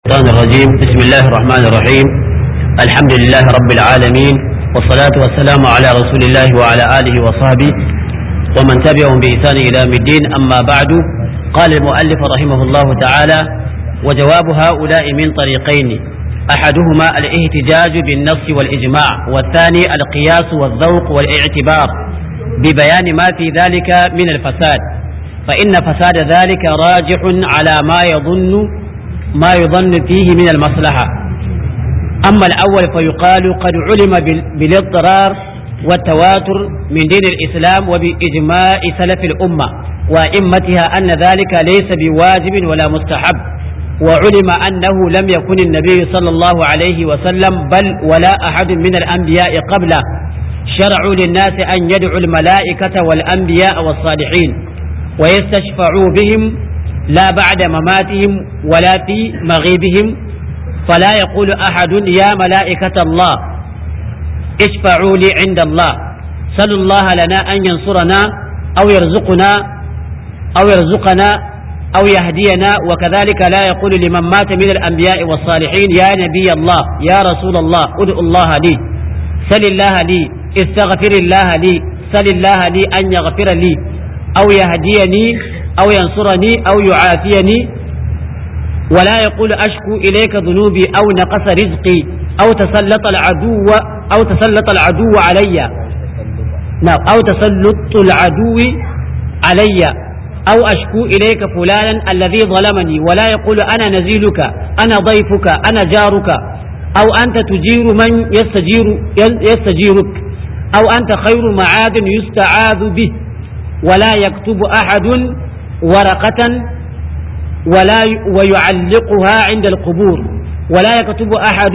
الشيطان الرجيم بسم الله الرحمن الرحيم الحمد لله رب العالمين والصلاة والسلام على رسول الله وعلى آله وصحبه ومن تبعهم بإحسان إلى يوم الدين أما بعد قال المؤلف رحمه الله تعالى وجواب هؤلاء من طريقين أحدهما الاحتجاج بالنص والإجماع والثاني القياس والذوق والاعتبار ببيان ما في ذلك من الفساد فإن فساد ذلك راجح على ما يظن ما يظن فيه من المصلحة أما الأول فيقال قد علم بالاضطرار والتواتر من دين الإسلام وبإجماع سلف الأمة وأئمتها أن ذلك ليس بواجب ولا مستحب وعلم أنه لم يكن النبي صلى الله عليه وسلم بل ولا أحد من الأنبياء قبله شرعوا للناس أن يدعوا الملائكة والأنبياء والصالحين ويستشفعوا بهم لا بعد مماتهم ولا في مغيبهم فلا يقول أحد يا ملائكة الله اشفعوا لي عند الله سلوا الله لنا أن ينصرنا أو يرزقنا أو يرزقنا أو يهدينا وكذلك لا يقول لمن مات من الأنبياء والصالحين يا نبي الله يا رسول الله ادعو الله لي سل الله لي استغفر الله لي سل الله لي أن يغفر لي أو يهديني أو ينصرني أو يعافيني ولا يقول أشكو إليك ذنوبي أو نقص رزقي أو تسلط العدو أو تسلط العدو علي نعم أو تسلط العدو علي أو أشكو إليك فلانا الذي ظلمني ولا يقول أنا نزيلك أنا ضيفك أنا جارك أو أنت تجير من يستجير يستجيرك أو أنت خير معاذ يستعاذ به ولا يكتب أحد ورقة ولا ويعلقها عند القبور ولا يكتب أحد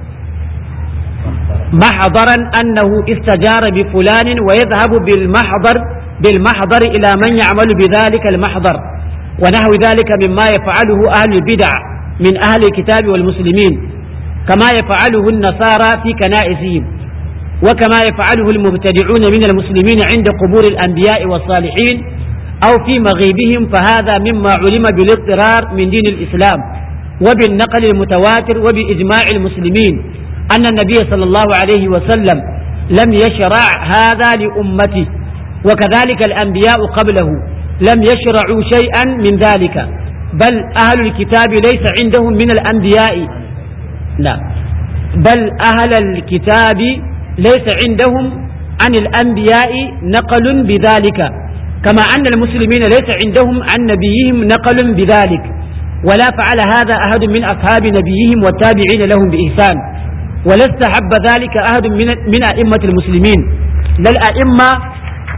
محضرا أنه استجار بفلان ويذهب بالمحضر بالمحضر إلى من يعمل بذلك المحضر ونحو ذلك مما يفعله أهل البدع من أهل الكتاب والمسلمين كما يفعله النصارى في كنائسهم وكما يفعله المبتدعون من المسلمين عند قبور الأنبياء والصالحين أو في مغيبهم فهذا مما علم بالاضطرار من دين الإسلام وبالنقل المتواتر وبإجماع المسلمين أن النبي صلى الله عليه وسلم لم يشرع هذا لأمته وكذلك الأنبياء قبله لم يشرعوا شيئا من ذلك بل أهل الكتاب ليس عندهم من الأنبياء لا بل أهل الكتاب ليس عندهم عن الأنبياء نقل بذلك كما أن المسلمين ليس عندهم عن نبيهم نقل بذلك ولا فعل هذا أحد من أصحاب نبيهم والتابعين لهم بإحسان ولا استحب ذلك أحد من من أئمة المسلمين لا الأئمة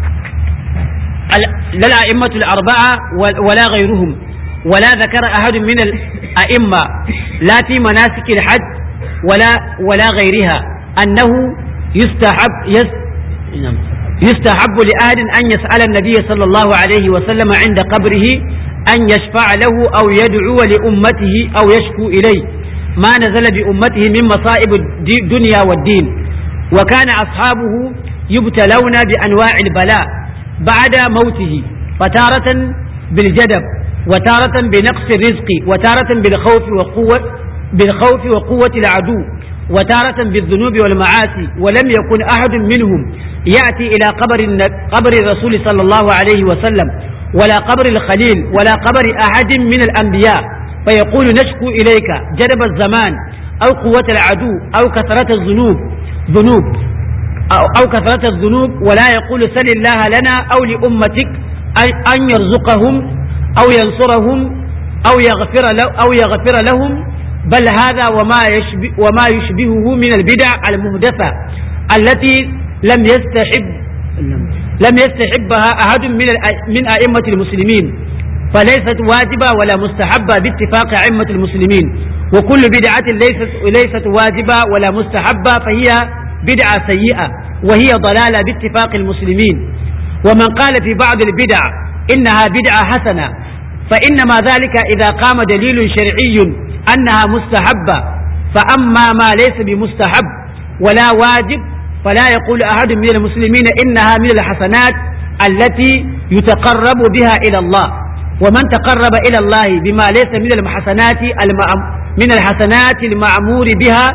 لا الأئمة الأربعة ولا غيرهم ولا ذكر أحد من الأئمة لا في مناسك الحج ولا ولا غيرها أنه يستحب يس يستحب لأحد أن يسأل النبي صلى الله عليه وسلم عند قبره أن يشفع له أو يدعو لأمته أو يشكو إليه ما نزل بأمته من مصائب الدنيا والدين وكان أصحابه يبتلون بأنواع البلاء بعد موته فتارة بالجدب وتارة بنقص الرزق وتارة بالخوف وقوة بالخوف وقوة العدو وتارة بالذنوب والمعاصي ولم يكن أحد منهم يأتي إلى قبر قبر الرسول صلى الله عليه وسلم ولا قبر الخليل ولا قبر أحد من الأنبياء فيقول نشكو إليك جدب الزمان أو قوة العدو أو كثرة الذنوب ذنوب أو, أو كثرة الذنوب ولا يقول سل الله لنا أو لأمتك أن يرزقهم أو ينصرهم أو يغفر له أو يغفر لهم بل هذا وما يشبه وما يشبهه من البدع المحدثة التي لم يستحب لم يستحبها أحد من من أئمة المسلمين فليست واجبة ولا مستحبة باتفاق أئمة المسلمين وكل بدعة ليست ليست واجبة ولا مستحبة فهي بدعة سيئة وهي ضلالة باتفاق المسلمين ومن قال في بعض البدع إنها بدعة حسنة فإنما ذلك إذا قام دليل شرعي أنها مستحبة فأما ما ليس بمستحب ولا واجب فلا يقول أحد من المسلمين إنها من الحسنات التي يتقرب بها إلى الله ومن تقرب إلى الله بما ليس من المحسنات من الحسنات المعمور بها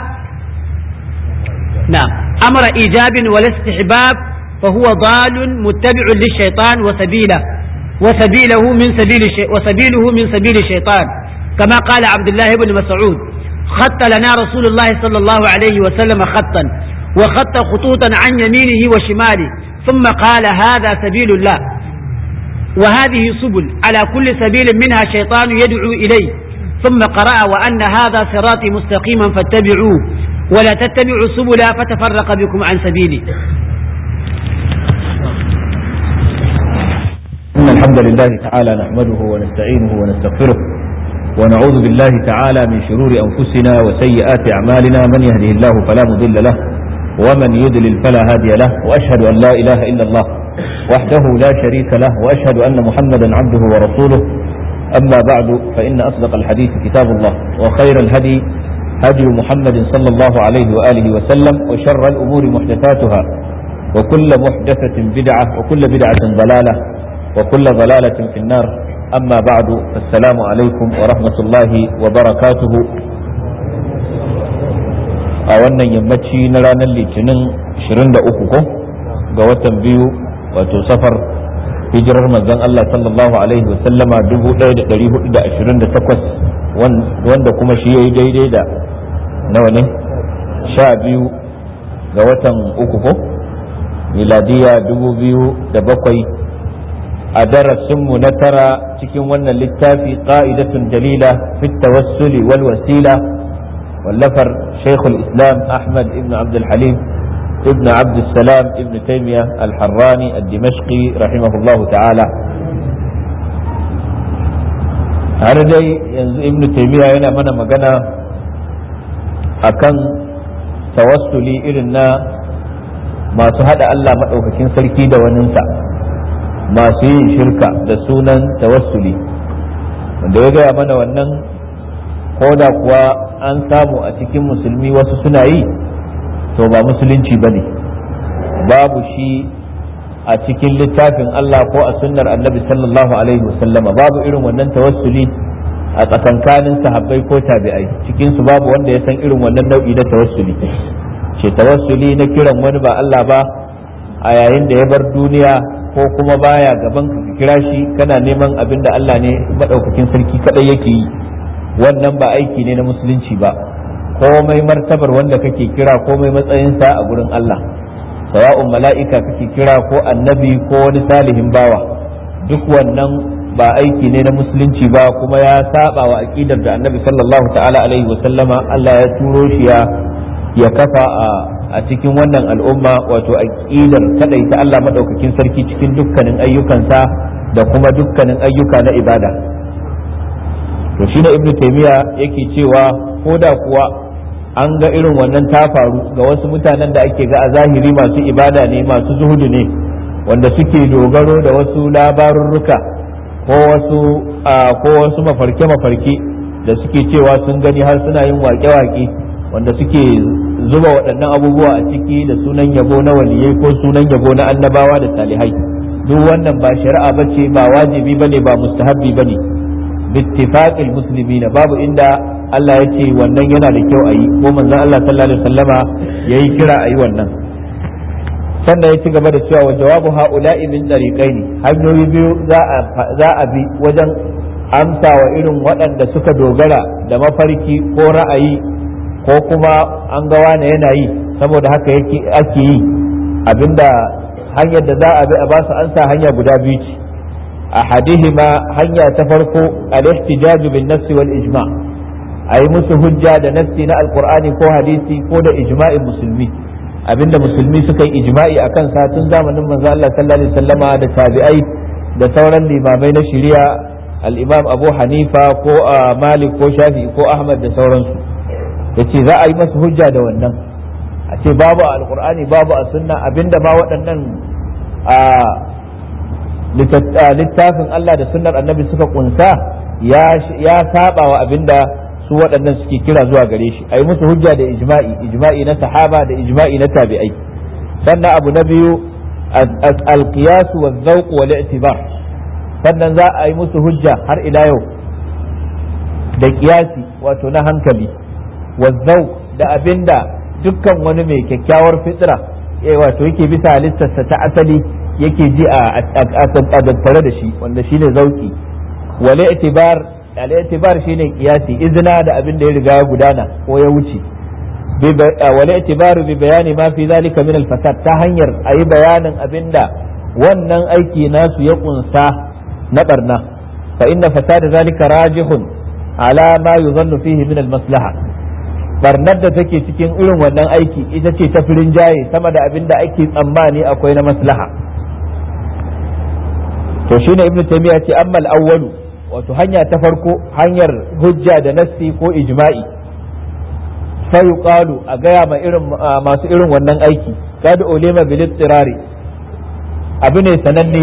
نعم أمر إيجاب ولا استحباب فهو ضال متبع للشيطان وسبيله وسبيله من سبيل الشي... وسبيله من سبيل الشيطان كما قال عبد الله بن مسعود خط لنا رسول الله صلى الله عليه وسلم خطا وخط خطوطا عن يمينه وشماله ثم قال هذا سبيل الله وهذه سبل على كل سبيل منها شيطان يدعو إليه ثم قرأ وأن هذا صراطي مستقيما فاتبعوه ولا تتبعوا السبل فتفرق بكم عن سبيله إن الحمد لله تعالى نحمده ونستعينه ونستغفره ونعوذ بالله تعالى من شرور أنفسنا وسيئات أعمالنا من يهده الله فلا مضل له ومن يضلل فلا هادي له وأشهد أن لا إله إلا الله وحده لا شريك له وأشهد أن محمدا عبده ورسوله أما بعد فإن أصدق الحديث كتاب الله وخير الهدي هدي محمد صلى الله عليه وآله وسلم وشر الأمور محدثاتها وكل محدثة بدعة وكل بدعة ضلالة وكل ضلالة في النار أما بعد فالسلام عليكم ورحمة الله وبركاته a wannan yammaci na ranar litinin 23 ko ga watan biyu wato safar hijirar manzon Allah sallallahu alaihi wa sallama 1428 wanda kuma shi yayi daidai da nawa ne sha biyu ga watan uku ko miladiya 2007 a darasinmu na tara cikin wannan littafi qa'idatun dalila fi tawassuli wal wasila wallafar shaykhul islam ahmad ibn abd al-halim ibn abd salam ibn taymiya al-harrani al-dimashqi rahimahullahu ta'ala har dai yanzu ibn taymiya yana mana magana akan tawassuli irin na masu hada Allah maɗaukakin sarki da waninsa masu yin shirka da sunan tawassuli wanda ya gaya mana wannan da kuwa an samu a cikin musulmi wasu suna yi to ba musulunci ba ne babu shi a cikin littafin Allah ko a sunnar annabi sallallahu alaihi wasallama babu irin wannan tawassuli a tsakankanin sahabbai ko tabi'ai cikin su babu wanda ya san irin wannan nau'i na tawassuli ce tawassuli na kiran wani ba Allah ba a yayin da ya bar duniya ko kuma baya gaban ka kira shi kana neman abin da Allah ne madaukakin sarki kadai yake yi wannan ba aiki ne na musulunci ba komai martabar wanda kake kira komai matsayinsa a gurin Allah sawa'un mala'ika kake kira ko annabi ko wani salihin bawa duk wannan ba aiki ne na musulunci ba kuma ya saba wa aqidar da annabi sallallahu ta'ala alaihi wa sallama Allah ya turo shi ya ya kafa a cikin wannan al'umma wato aqidar kadai ta Allah madaukakin sarki cikin dukkanin ayyukansa da kuma dukkanin ayyuka na ibada to shine ibnu taymiya yake cewa ko da kuwa an ga irin wannan ta faru ga wasu mutanen da ake ga a zahiri masu ibada ne masu zuhudu ne wanda suke dogaro da wasu labarurruka ko wasu ko wasu mafarke-mafarke da suke cewa sun gani har suna yin wake-wake wanda suke zuba waɗannan abubuwa a ciki da sunan yabo na waliyai ko sunan yabo na annabawa da salihai duk wannan ba shari'a bace ba wajibi bane ba mustahabbi bane bittifaqil muslimina babu inda Allah ya ce wannan yana da kyau a yi ko manzon Allah sallallahu alaihi wasallama yayi kira a yi wannan sannan ya ci gaba da cewa wa jawabu ha'ula'i min tariqaini hanyoyi biyu za a bi wajen amsa wa irin waɗanda suka dogara da mafarki ko ra'ayi ko kuma an ga wane yana yi saboda haka yake ake yi abinda hanyar da za a bi a ba su ansa hanya guda biyu ce ahadihima hanya ta farko al-ihtijaj bin nass wal ijma' ayi musu hujja da nassi na alqur'ani ko hadisi ko da ijma'in musulmi abinda musulmi suka yi ijma'i akan sa tun zamanin manzo Allah sallallahu alaihi wasallama da tabi'ai da sauran limamai na shari'a al-imam Abu Hanifa ko Malik ko Shafi'i ko Ahmad da sauransu yace za a yi masa hujja da wannan a ce babu a alqur'ani babu a sunna abinda ma waɗannan littafin Allah da sunnar annabi suka kunsa ya saba wa abinda su waɗannan suke kira zuwa gare shi a yi musu hujja da ijma'i ijma'i na sahaba da ijma'i na tabi'ai sannan abu na biyu alqiyasu wa zawq wal i'tibar sannan za a yi musu hujja har ila yau da kiyasi wato na hankali wazzau da abinda dukkan wani mai kyakkyawar fitra wato yake bisa halittarsa ta asali yake ji a tattare da shi wanda shine zauki wale itibar al itibar shine kiyasi izina da abin da ya riga ya gudana ko ya wuce wale itibaru bi bayani ma fi zalika min al fasad ta hanyar ayi bayanin abinda wannan aiki nasu ya kunsa na barna fa inna fasada zalika rajihun ala ma yuzannu fihi min al maslaha barnar da take cikin irin wannan aiki ita ce ta firin jaye sama da abin da ake tsammani akwai na maslaha to shine ibnu taymiya ce ammal awwalu wato hanya ta farko hanyar hujja da nassi ko ijma'i sai yuqalu a gaya ma irin masu irin wannan aiki kad ulima bil ittirari abu ne sananne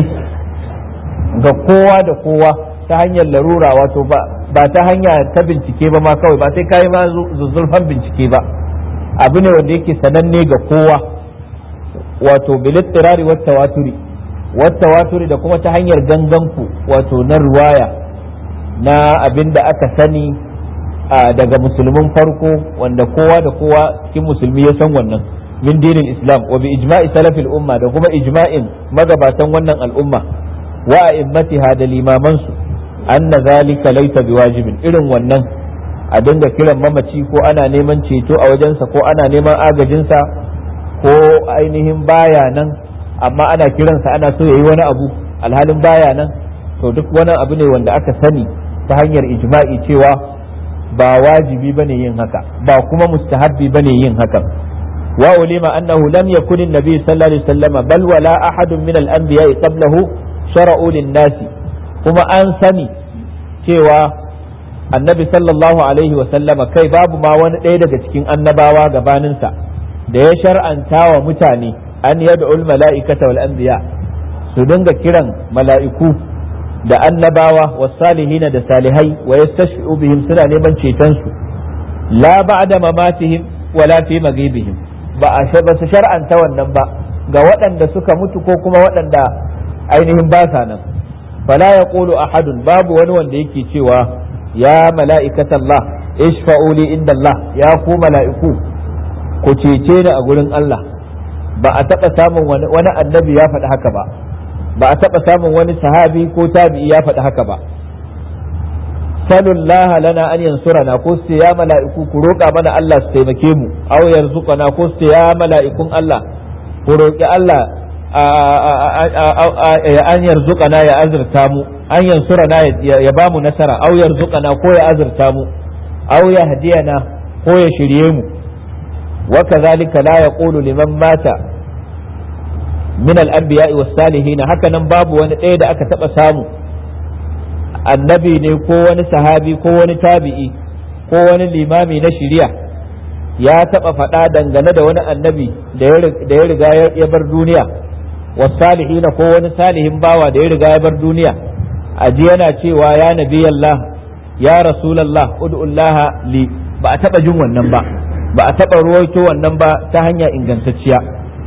ga kowa da kowa ta hanyar larura wato ba ba ta hanya ta bincike ba ma kawai ba sai kayi ma zuzzurfan bincike ba abu ne wanda yake sananne ga kowa wato bilittirari wa tawaturi wa tawaturi da kuma ta hanyar ganganku wato na ruwaya na abin da aka sani daga musulmin farko wanda kowa da kowa cikin musulmi ya san wannan min dinin islam wa bi ijma'i salafil umma da kuma ijma'in magabatan wannan al'umma wa a'immatiha da limamansu anna zalika laysa biwajibin irin wannan a dinga kiran mamaci ko ana neman ceto a wajensa ko ana neman agajinsa ko ainihin baya nan amma ana kiransa ana so yayi wani abu alhalin baya nan to duk wani abu ne wanda aka sani ta hanyar ijma'i cewa ba wajibi bane yin haka ba kuma mustahabbi bane yin hakan wa ulima annahu lam yakun an-nabi sallallahu alaihi wasallam bal wala ahadun min al-anbiya'i qablahu shara'u lin-nasi kuma an sani cewa annabi sallallahu alaihi wasallama kai babu ma wani ɗaya daga cikin annabawa gabaninsa da ya shar'anta wa mutane an yad'ul mala'ikata wal anbiya su dinga kiran mala'iku da annabawa was salihina da salihai wa yastashfi'u bihim suna neman ceton su la ba'da mamatihim wala fi maghibihim ba a ba su shar'anta wannan ba ga waɗanda suka mutu ko kuma waɗanda ainihin ba sa nan fala yaqulu ahadun babu wani wanda yake cewa ya mala'ikatallah ishfa'u li inda Allah ya ku mala'iku ku cece ni a gurin Allah ba a taɓa samun wani annabi ya faɗi haka ba ba a taɓa samun wani sahabi ko tabi'i ya faɗi haka ba salullah lana an yansurana ko su ya mala'iku ku roƙa mana Allah su taimake mu aw yarzuqana ko su ya mala'ikun Allah ku roƙi Allah an yarzuqana ya azurta mu an yansurana ya ba mu nasara aw yarzuqana ko ya azurta mu aw yahdiyana ko ya shirye mu wa kadhalika la yaqulu liman mata min al-anbiya'i was-salihin haka nan babu wani ɗaya da aka taba samu annabi ne ko wani sahabi ko wani tabi'i ko wani limami na shiriya ya taba faɗa dangane da wani annabi da ya riga ya bar duniya was-salihin ko wani salihin bawa da ya riga ya bar duniya aji yana cewa ya nabi Allah ya rasulallah ud'ullaha li ba a taba jin wannan ba ba a taba ruwaito wannan ba ta hanya ingantacciya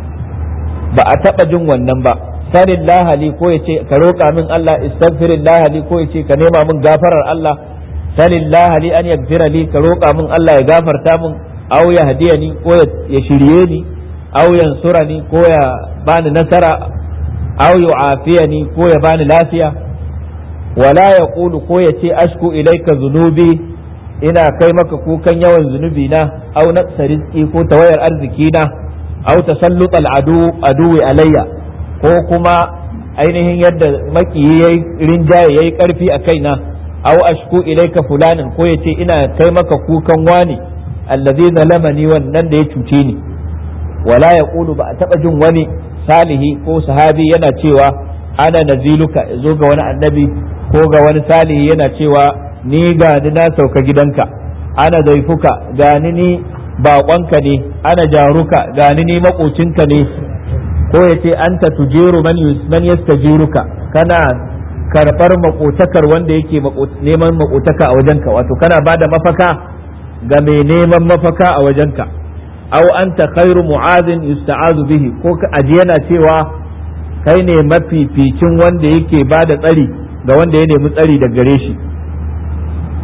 ba a taba jin wannan ba sanin lahali ko ya ce ka roƙa min Allah istaghfirin lahali ko ya ce ka nema min gafarar Allah sanin lahali an yaghfira li ka roƙa min Allah ya gafarta min aw ya hadiyani ko ya shirye ni aw yansurani ko ya bani nasara aw yu'afiyani ko ya bani lafiya wala ya ƙulu ko ya ce ashku ilaika zunubi ina kai maka kukan yawan zunubi na au naqsa rizqi ko tawayar arziki na au tasallut al'adu aduwi alayya ko kuma ainihin yadda makiyi yayi rinjaye yayi karfi a kaina au ashku ilaika fulanin ko ya ce ina kai maka kukan wani allazi zalamani wannan da ya cuce ni wala ya ƙulu ba a taɓa jin wani salihi ko sahabi yana cewa ana naziluka zo ga wani annabi ko ga wani salihi yana cewa ni ga ni na sauka gidanka ana zaifuka ga ni ni baƙonka ne ana jaruka ga ni ni maƙocinka ne ko ya ce anta tujiru man yastajiruka kana karɓar maƙotakar wanda yake neman maƙotaka a wajenka wato kana ba da mafaka ga mai neman mafaka a wajenka aw anta khairu mu'adhin yusta'azu bihi ko aji yana cewa kai ne mafificin wanda yake ba da tsari ga wanda ya nemi tsari da gare shi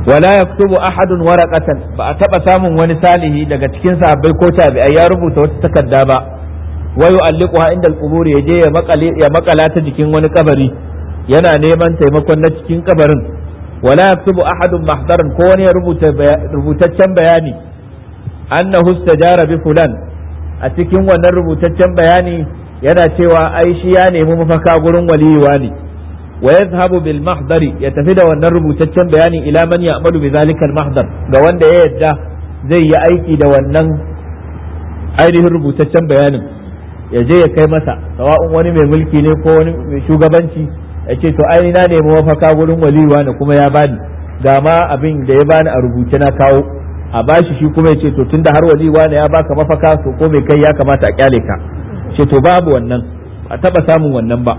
wala yaktubu ahadun waraqatan ba a taba samun wani salihi daga cikin sahabbai ko tabi'ai ya rubuta wata takarda ba wa yu'alliquha inda al-qubur yaje ya makale ya makala ta jikin wani kabari yana neman taimakon na cikin kabarin wala yaktubu ahadun mahdaran ko wani ya rubuta rubutaccen bayani annahu istajara bi fulan a cikin wannan rubutaccen bayani yana cewa ai shi ya nemi mafaka gurin waliyuwa ne wa yadhhabu bil mahdari ya tafi da wannan rubutaccen bayani ila man ya'malu bi zalika al mahdar ga wanda ya yadda zai yi aiki da wannan ainihin rubutaccen bayanin ya je ya kai masa sawa'un wani mai mulki ne ko wani mai shugabanci ya ce to ai na nemi mafaka gurin waliyuwa ne kuma ya bani ga ma abin da ya bani a rubuce na kawo a bashi shi kuma ya ce to tunda har waliyuwa ne ya baka mafaka to ko mai kai ya kamata a kyale ka ce to babu wannan a taba samun wannan ba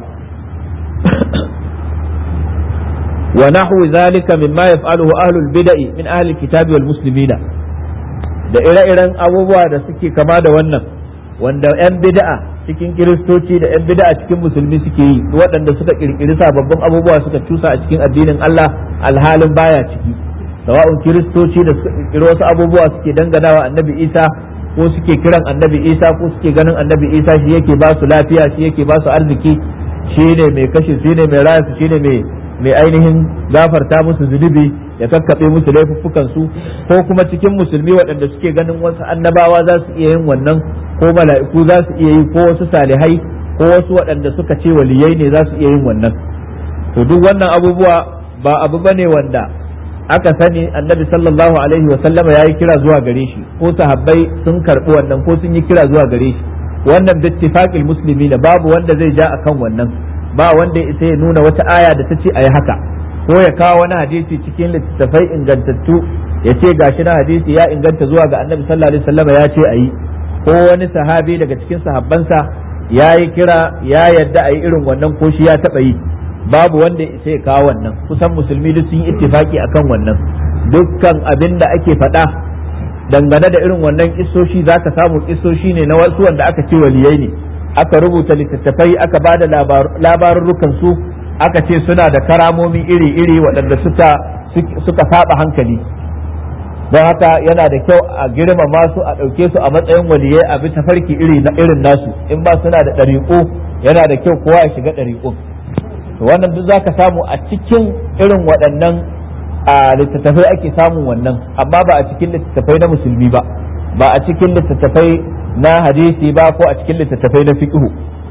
wa nahwu zalika mimma yaf'aluhu ahlul bid'i min ahli kitabi wal muslimina da ire-iren abubuwa da suke kama da wannan wanda 'yan bid'a cikin kiristoci da 'yan bid'a cikin musulmi suke yi waɗanda suka kirkiri sababbin abubuwa suka cusa a cikin addinin Allah alhalin baya ciki sawa'un kiristoci da suka kirkiri wasu abubuwa suke danganawa annabi Isa ko suke kiran annabi Isa ko suke ganin annabi Isa shi yake ba su lafiya shi yake ba su arziki shi ne mai kashe shi ne mai raya shi ne mai mai ainihin gafarta musu zunubi ya kakkaɓe musu laifuffukan su ko kuma cikin musulmi waɗanda suke ganin wasu annabawa za su iya yin wannan ko mala'iku za su iya yi ko wasu salihai ko wasu waɗanda suka ce waliyai ne za su iya yin wannan to duk wannan abubuwa ba abu bane wanda aka sani annabi sallallahu alaihi wa sallama yayi kira zuwa gare shi ko sahabbai sun karɓi wannan ko sun yi kira zuwa gare shi wannan bittifaqil muslimina babu wanda zai ja akan wannan ba wanda ya ya nuna wata aya da ta ce a yi haka ko ya kawo wani hadisi cikin littattafai ingantattu ya ce gashi na hadisi ya inganta zuwa ga annabi sallallahu alaihi wasallam ya ce a yi ko wani sahabi daga cikin sahabbansa ya yi kira ya yadda a yi irin wannan ko shi ya taɓa yi babu wanda ya ya kawo wannan kusan musulmi duk sun yi ittifaki akan wannan dukkan abin da ake faɗa dangane da irin wannan kisoshi za ka samu kisoshi ne na wasu wanda aka ce waliyai ne aka rubuta littattafai aka ba da labarurrukan su aka ce suna da karamomi iri-iri waɗanda suka suka saba hankali don haka yana da kyau a girmama su a ɗauke su a matsayin waliyai a bi tafarki iri na irin nasu in ba suna da ɗariƙo yana da kyau kowa ya shiga ɗariƙo wannan duk zaka samu a cikin irin waɗannan a littattafai ake samun wannan amma ba a cikin littattafai na musulmi ba ba a cikin littattafai na hadisi ba ko a cikin littattafai na fiqhu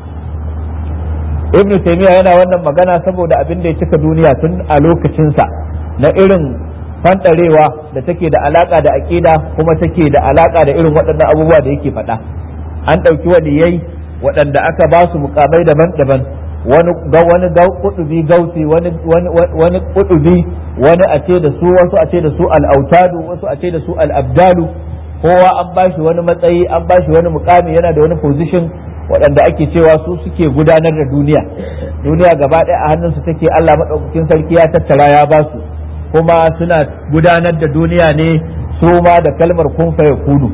ibn taymiya yana wannan magana saboda abin da ya cika duniya tun a lokacinsa na irin fanɗarewa da take da alaka da aqida kuma take da alaka da irin waɗannan abubuwa da yake faɗa an ɗauki waliyai waɗanda aka ba su mukamai daban-daban wani ga wani ga kudubi gauti wani wani wani kudubi wani a ce da su wasu a ce da su al-autadu wasu a ce da su al-abdalu kowa an bashi wani matsayi an bashi wani mukami yana da wani position waɗanda ake cewa su suke gudanar da duniya duniya gaba ɗaya a hannunsu take Allah maɗaukakin sarki ya tattara ya ba su kuma suna gudanar da duniya ne su ma da kalmar kun fa yakunu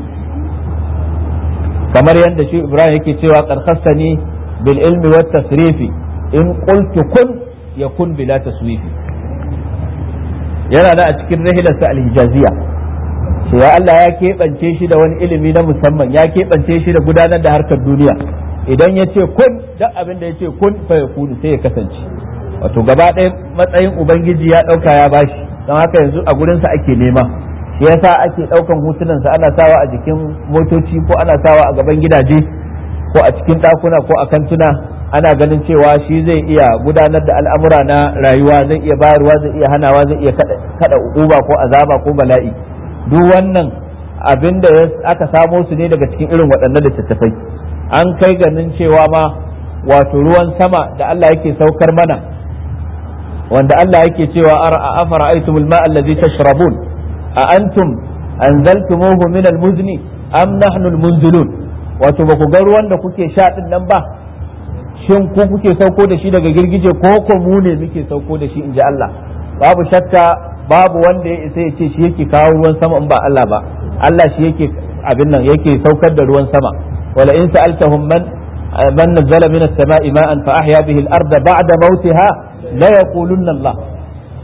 kamar yadda shi Ibrahim yake cewa karkasani bil ilmi wat tasrifi in qultu kun yakun bila taswifi yana da a cikin rahilarsa al-hijaziyya to ya Allah ya keɓance shi da wani ilimi na musamman ya keɓance shi da gudanar da harkar duniya idan ya ce kun duk abin da ya ce kun fa ya kunu sai ya kasance wato gaba ɗaya matsayin ubangiji ya ɗauka ya bashi don haka yanzu a gurinsa ake nema shi yasa ake ɗaukan hotunansa ana sawa a jikin motoci ko ana sawa a gaban gidaje ko a cikin ɗakuna ko a kantuna ana ganin cewa shi zai iya gudanar da al'amura na rayuwa zai iya bayarwa zai iya hanawa zai iya kada uba ko azaba ko bala'i duk wannan abin da aka samo su ne daga cikin irin waɗannan littattafai an kai ganin cewa ma wato ruwan sama da Allah yake saukar mana wanda Allah yake cewa a afara aitumul ma allazi tashrabun a antum anzaltumuhu min almuzni am nahnu almunzilun wato ba ku ga ruwan da kuke sha din nan ba shin ku kuke sauko da shi daga girgije ko ko mu ne muke sauko da shi inji Allah babu shakka babu wanda ya isa ya ce shi yake kawo ruwan sama in ba Allah ba Allah shi yake abin nan yake saukar da ruwan sama wala in sa'altahum man man nazzala min as-sama'i ma'an fa ahya bihi al-ardha ba'da mawtiha la yaqulunna Allah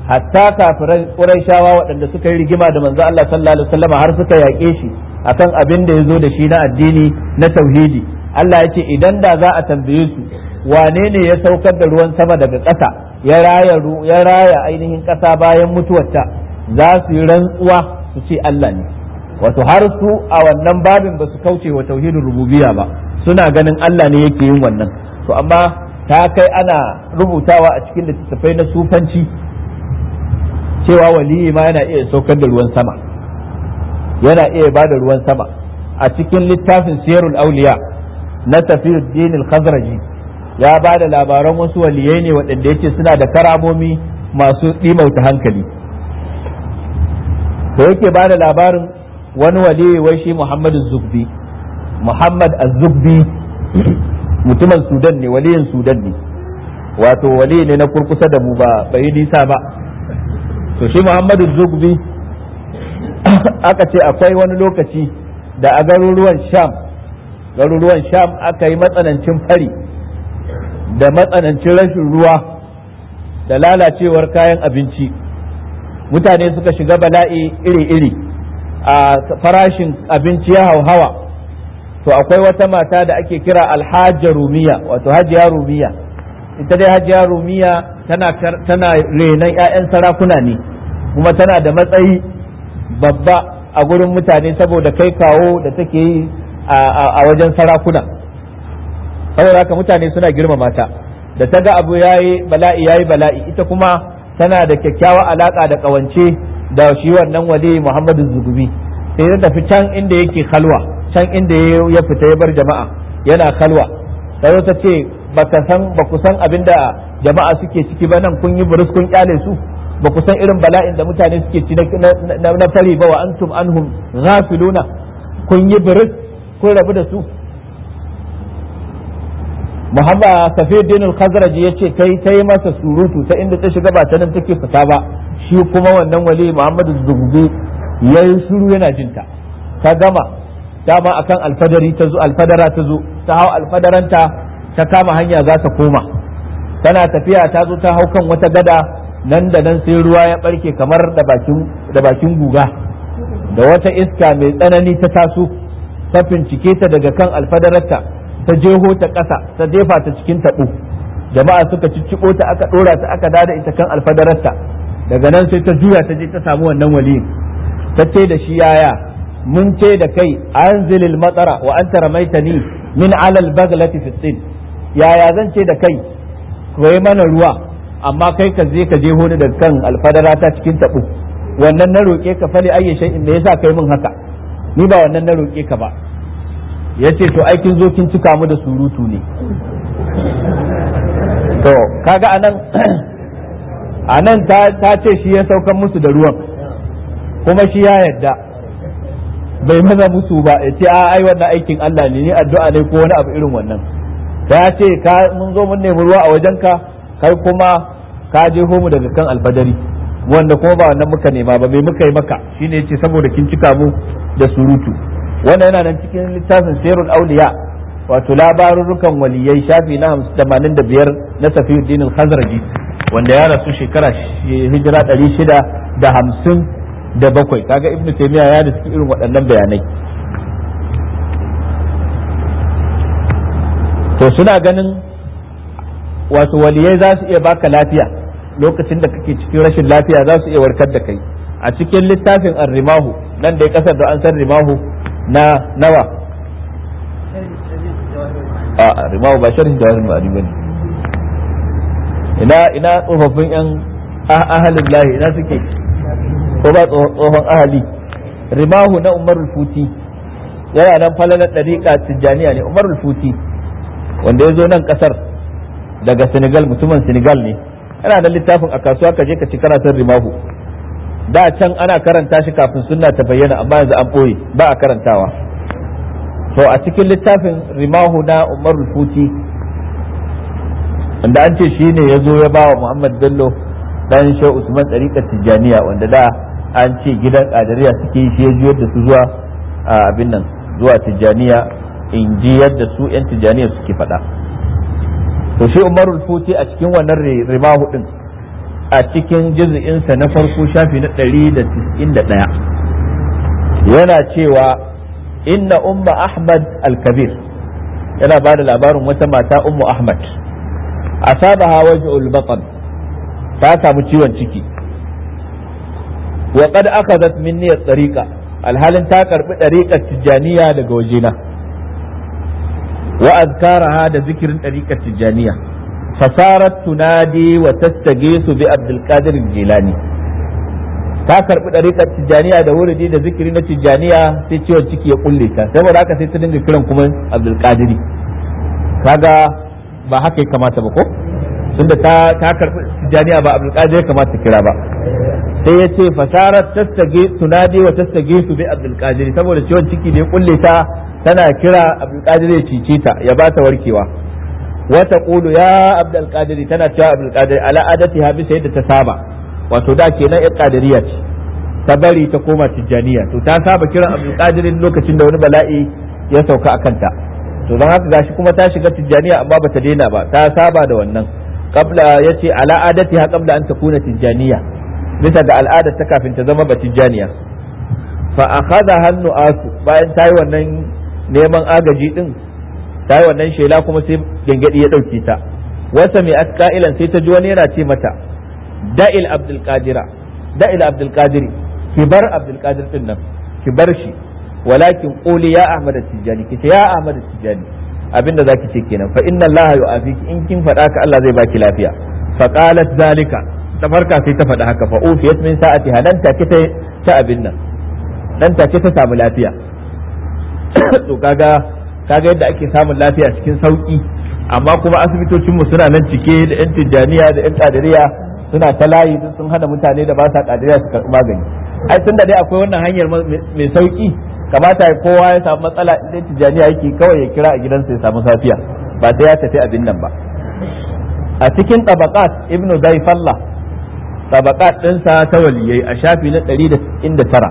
hatta kafiran Qurayshawa waɗanda suka yi rigima da manzo Allah sallallahu alaihi wasallam har suka yaƙe shi akan abin da ya zo da shi na addini na tauhidi Allah ya ce idan da za a tambaye su wane ne ya saukar da ruwan sama daga ƙasa ya raya ya raya ainihin ƙasa bayan mutuwarta za su yi rantsuwa su ce Allah ne wato har su a wannan babin ba su kauce wa tauhidin rububiyya ba suna ganin Allah ne yake yin wannan to amma ta kai ana rubutawa a cikin littattafai na sufanci cewa waliyi ma yana iya saukar da ruwan sama yana iya ba da ruwan sama a cikin littafin siyarul auliya na tafiyuddin al-khazraji ya ba da labaran wasu waliyai ne waɗanda yake suna da karamomi masu ɗimauta hankali to yake ba da labarin wani waliyi wai shi muhammadu zubbi muhammad az-zubbi mutumin sudan ne waliyin sudan ne wato wali ne na kurkusa da mu ba bai nisa ba to shi muhammadu zubbi aka ce akwai wani lokaci da a garuruwan sham garuruwan sham aka yi matsanancin fari da matsanancin rashin ruwa da lalacewar kayan abinci mutane suka shiga bala'i iri-iri a farashin abinci ya hauhawa to akwai wata mata da ake kira alhajar rumiya wato hajiya rumiya ita dai hajiya rumiya tana tana renon 'ya'yan sarakuna ne kuma tana da matsayi babba a gurin mutane saboda kai kawo da take yi a wajen sarakuna saboda haka mutane suna girmama ta da ta ga abu yayi bala'i yayi bala'i ita kuma tana da kyakkyawa alaka da kawance da shi wannan wali Muhammadu Zugubi sai ta tafi can inda yake kalwa can inda ya fita ya bar jama'a yana kalwa sai ta ce baka san ba ku san abinda jama'a suke ciki ba nan kun yi burus kun kyale su ba ku san irin bala'in da mutane suke ci na fari ba wa antum anhum ghafiluna kun yi burus kun rabu da su Muhammad Safiuddin al-Khazraj yace kai ta yi masa surutu ta inda ta shiga ba ta nan take fita ba shi kuma wannan wali Muhammadu Zugubi yayi shiru yana jinta ta gama dama akan alfadari ta zo alfadara ta zo ta hau alfadaranta ta kama hanya za ta koma tana tafiya ta zo ta hau kan wata gada nan da nan sai ruwa ya barke kamar da bakin da bakin guga da wata iska mai tsanani ta taso ta fincike ta daga kan alfadararta ta jeho ta ƙasa ta jefa ta cikin taɓo jama'a suka cicciko ta aka ɗora ta aka dada ita kan alfadararta daga nan sai ta juya ta je ta samu wannan waliyin ta ce da shi yaya mun ce da kai anzilil matsara wa anta ramaitani min alal baglati fi sin yaya zan ce da kai kai mana ruwa amma kai ka je ka je ni daga kan alfadara ta cikin taɓo wannan na roƙe ka fali ayyi shay'in me yasa kai min haka ni ba wannan na roƙe ka ba yace to ai kin zo kin cika mu da surutu ne to kaga anan anan ta ta ce shi ya saukan musu da ruwan kuma shi ya yadda bai maza musu ba ya ce a ai wannan aikin Allah ne ni addu'a ne ko wani abu irin wannan ta ce ka mun zo mun nemi ruwa a wajenka kai kuma ka je mu daga kan alfadari wanda kuma ba wannan muka nema ba mai muka yi maka shine yace saboda kin cika mu da surutu wannan yana nan cikin littafin sirrul auliya wato labarurrukan waliyai shafi na 85 na Safiyuddin al-Khazraji wanda ya rasu shekara hijira 650 da bakwai kaga ibnu taymiya ya da cikin irin waɗannan bayanai to suna ganin wato waliyai za su iya baka lafiya lokacin da kake cikin rashin lafiya za su iya warkar da kai a cikin littafin arrimahu nan da ya kasar da an san rimahu na nawa a rimahu ba sharhin jawahir ma'ani bane ina ina tsofaffin yan ahalin lahi ina suke ko ba tsohon ahali rimahu na umarul futi yana nan falalar ɗariƙa tijjaniya ne umarul futi wanda ya zo nan ƙasar daga senegal mutumin senegal ne yana da littafin a kasuwa ka je ka ci karatun rimahu da can ana karanta shi kafin sunna ta bayyana amma yanzu an ɓoye ba a karantawa to a cikin littafin rimahu na umarul futi wanda an ce shi ne ya zo ya ba wa muhammad bello dan shehu usman tsarikar tijjaniya wanda da an ce gidan kadiriya suke shi ya juyar da su zuwa abin nan zuwa tijjaniya in ji yadda su yan tijjaniya suke faɗa to shi umarul futi a cikin wannan rimahu din a cikin juz'insa na farko shafi na 191 yana cewa inna umma ahmad al-kabir yana ba da labarin wata mata ummu ahmad asabaha waj'ul batan ta samu ciwon ciki wa qad akhadhat minni at-tariqa alhalin ta karbi dariqar tijaniya daga wajena wa azkaraha da zikirin dariqar tijaniya fasarat tunadi wa tastagisu bi abdul qadir jilani ta karbi dariƙar tijjaniya da wuridi da zikiri na tijjaniya sai ciwon ciki ya kulle ta saboda haka sai ta dinga kiran kuma abdul qadiri kaga ba haka ya kamata ba ko tunda ta ta karbi tijjaniya ba abdul qadir kamata kira ba sai ya ce fasarat tastage tunadi wa tastage su bi abdul qadiri saboda ciwon ciki da ya kulle ta tana kira abdul qadiri ya cice ta ya ba ta warkewa wa taqulu ya abdul qadiri tana cewa abdul qadiri ala adatiha bisa yadda ta saba wato da kenan yan qadiriya ce ta bari ta koma tijjaniya to ta saba kiran abdul qadirin lokacin da wani bala'i ya sauka a kanta to don haka gashi kuma ta shiga tijjaniya amma bata daina ba ta saba da wannan qabla yace ala adatiha qabla an takuna tijjaniya bisa ga al'adar ta kafin ta zama batijjaniya fa akhadha hannu asu bayan ta yi wannan neman agaji din ta yi wannan shela kuma sai gangadi ya dauke ta wasa mai askailan sai ta ji wani yana ce mata da'il abdul qadira da'il abdul qadiri ki bar abdul qadir din nan ki bar shi walakin quli ya ahmad tijani ki ya ahmad tijani abinda zaki ce kenan fa inna allaha yu'afiki in kin faɗa ka Allah zai baki lafiya fa qalat zalika ta farka sai ta faɗa haka fa ufiyat min sa'ati nan take ta ta abin nan nan take ta samu lafiya to kaga kaga yadda ake samun lafiya cikin sauki amma kuma asibitocin mu suna nan cike da yan tijjaniya da yan kadiriya suna ta layi sun hana mutane da ba sa kadiriya su karɓi magani ai tunda dai akwai wannan hanyar mai sauki kamata kowa ya samu matsala idan tijjaniya yake kawai ya kira a gidansa ya samu safiya ba sai ya tafi abin nan ba a cikin tabaqat ibnu zaifallah tabaqat ɗinsa ta waliyai a shafi na 199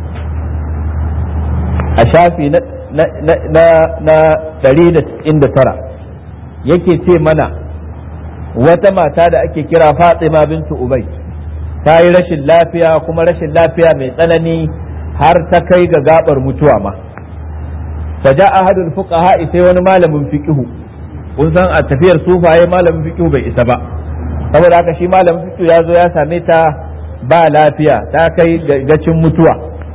a shafi na na 199 yake ce mana wata mata da ake kira Fatima bintu Ubay ta yi rashin lafiya kuma rashin lafiya mai tsanani har ta kai ga gabar mutuwa ma faja ahadul fuqaha sai wani malamin fiqihu kun san a tafiyar sufaye malamin fiqihu bai isa ba saboda haka shi malamin fiqihu ya zo ya same ta ba lafiya ta kai gacin mutuwa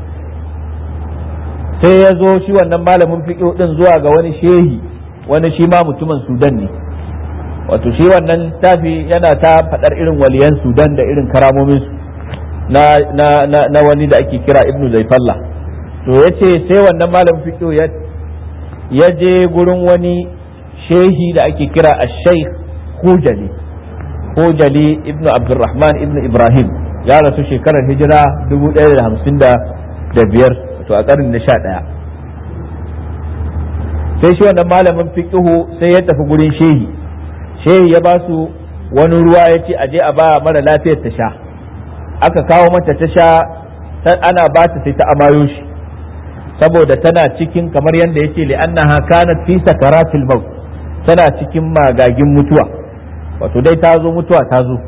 sai ya zo shi wannan malamin fiqihu din zuwa ga wani shehi wani shi ma mutumin sudan ne wato shi wannan tafi yana ta faɗar irin waliyan sudan da irin karamomin su na, na, na, na wani da ake kira ibnu zaifalla to ya ce sai wannan malamin fiqihu ya ya je gurin wani shehi da ake kira a sheikh hujali hujali ibnu abdurrahman ibnu ibrahim ya rasu shekarar hijira 1055 to a ƙarni na 11 sai shi wannan malamin fiqihu sai ya tafi gurin shehi shehi ya ba su wani ruwa ya ce aje a ba mara lafiyar ta sha aka kawo mata ta sha ana ba ta sai ta amayo shi saboda tana cikin kamar yadda ya ce li'annaha kanat fi sakaratil maut tana cikin magagin mutuwa wato dai ta zo mutuwa ta zo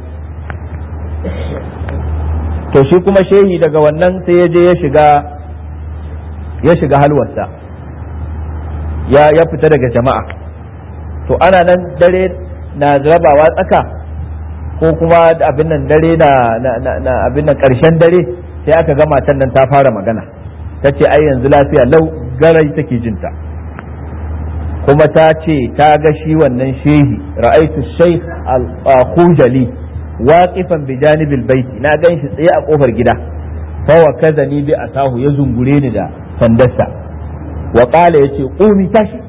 to shi kuma shehi daga wannan sai ya je ya shiga ya shiga halwarsa ya ya fita daga jama'a to ana nan dare na rabawa tsaka ko kuma abin nan dare na na abin nan karshen dare sai aka ga matan nan ta fara magana ta ce ai yanzu lafiya lau garai take jinta kuma ta ce ta ga shi wannan shehi ra'aitu shaykh al-khujali waqifan bi janibil baiti na gan shi tsaye a kofar gida fa wa kazani bi asahu ya zungure ni da sandarsa wa qala yace qumi tashi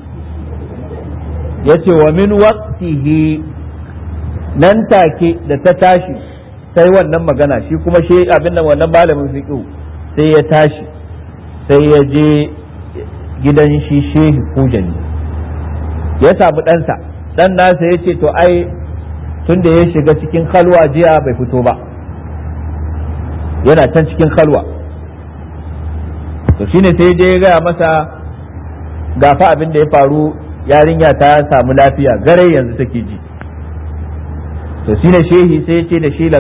yace wa min waqtihi nan take da ta tashi sai wannan magana shi kuma shi abin nan wannan malamin fiqh sai ya tashi sai ya je gidan shi shehi kujani ya samu ɗansa ɗan nasa ya ce to ai tun da ya shiga cikin halwa jiya bai fito ba yana can cikin halwa to shine sai je ya gaya masa gafa abin da ya faru yarinya ta samu lafiya gare yanzu take ji to shi ne shehi sai ce da shi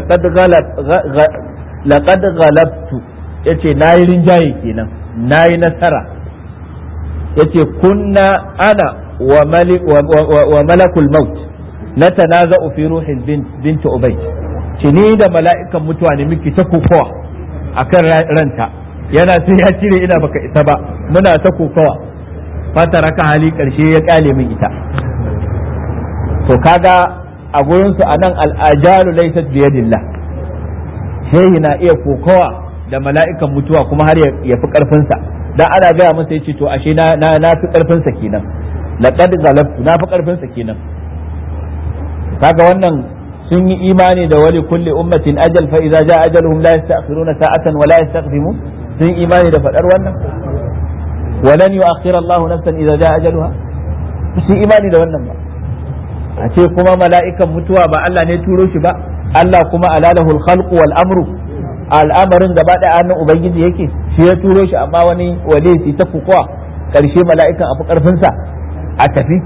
laqad ghalabtu yace nayi rinjaye kenan nayi nasara yace kunna ana wa malik wa malakul maut natanaza'u fi ruhil bint bint ubay ce ni da mala'ikan mutuwa ne miki ta kokowa akan ranta yana sai ya cire ina baka ita ba muna ta kokowa fata raka hali karshe ya kale min ita to kaga a gurinsu a nan al'ajalu laysat biyadillah shehi na iya kokowa da mala'ikan mutuwa kuma har ya fi karfinsa dan ana gaya masa yace to ashe na na fi karfinsa kenan laqad galabtu na fi karfinsa kenan kaga wannan sun yi imani da wali kulli ummatin ajal fa idza jaa ajaluhum la yasta'khiruna sa'atan wa la yastaqdimun sun yi imani da fadar wannan walan yu'akhkhira Allah nafsan idza jaa ajaluha sun imani da wannan ba a ce kuma mala'ikan mutuwa ba Allah ne turo shi ba Allah kuma alalahul khalqu wal amru al'amarin gaba da hannun ubangiji yake shi ya turo shi amma wani wale shi ta kukuwa karshe mala'ikan afi karfinsa a tafi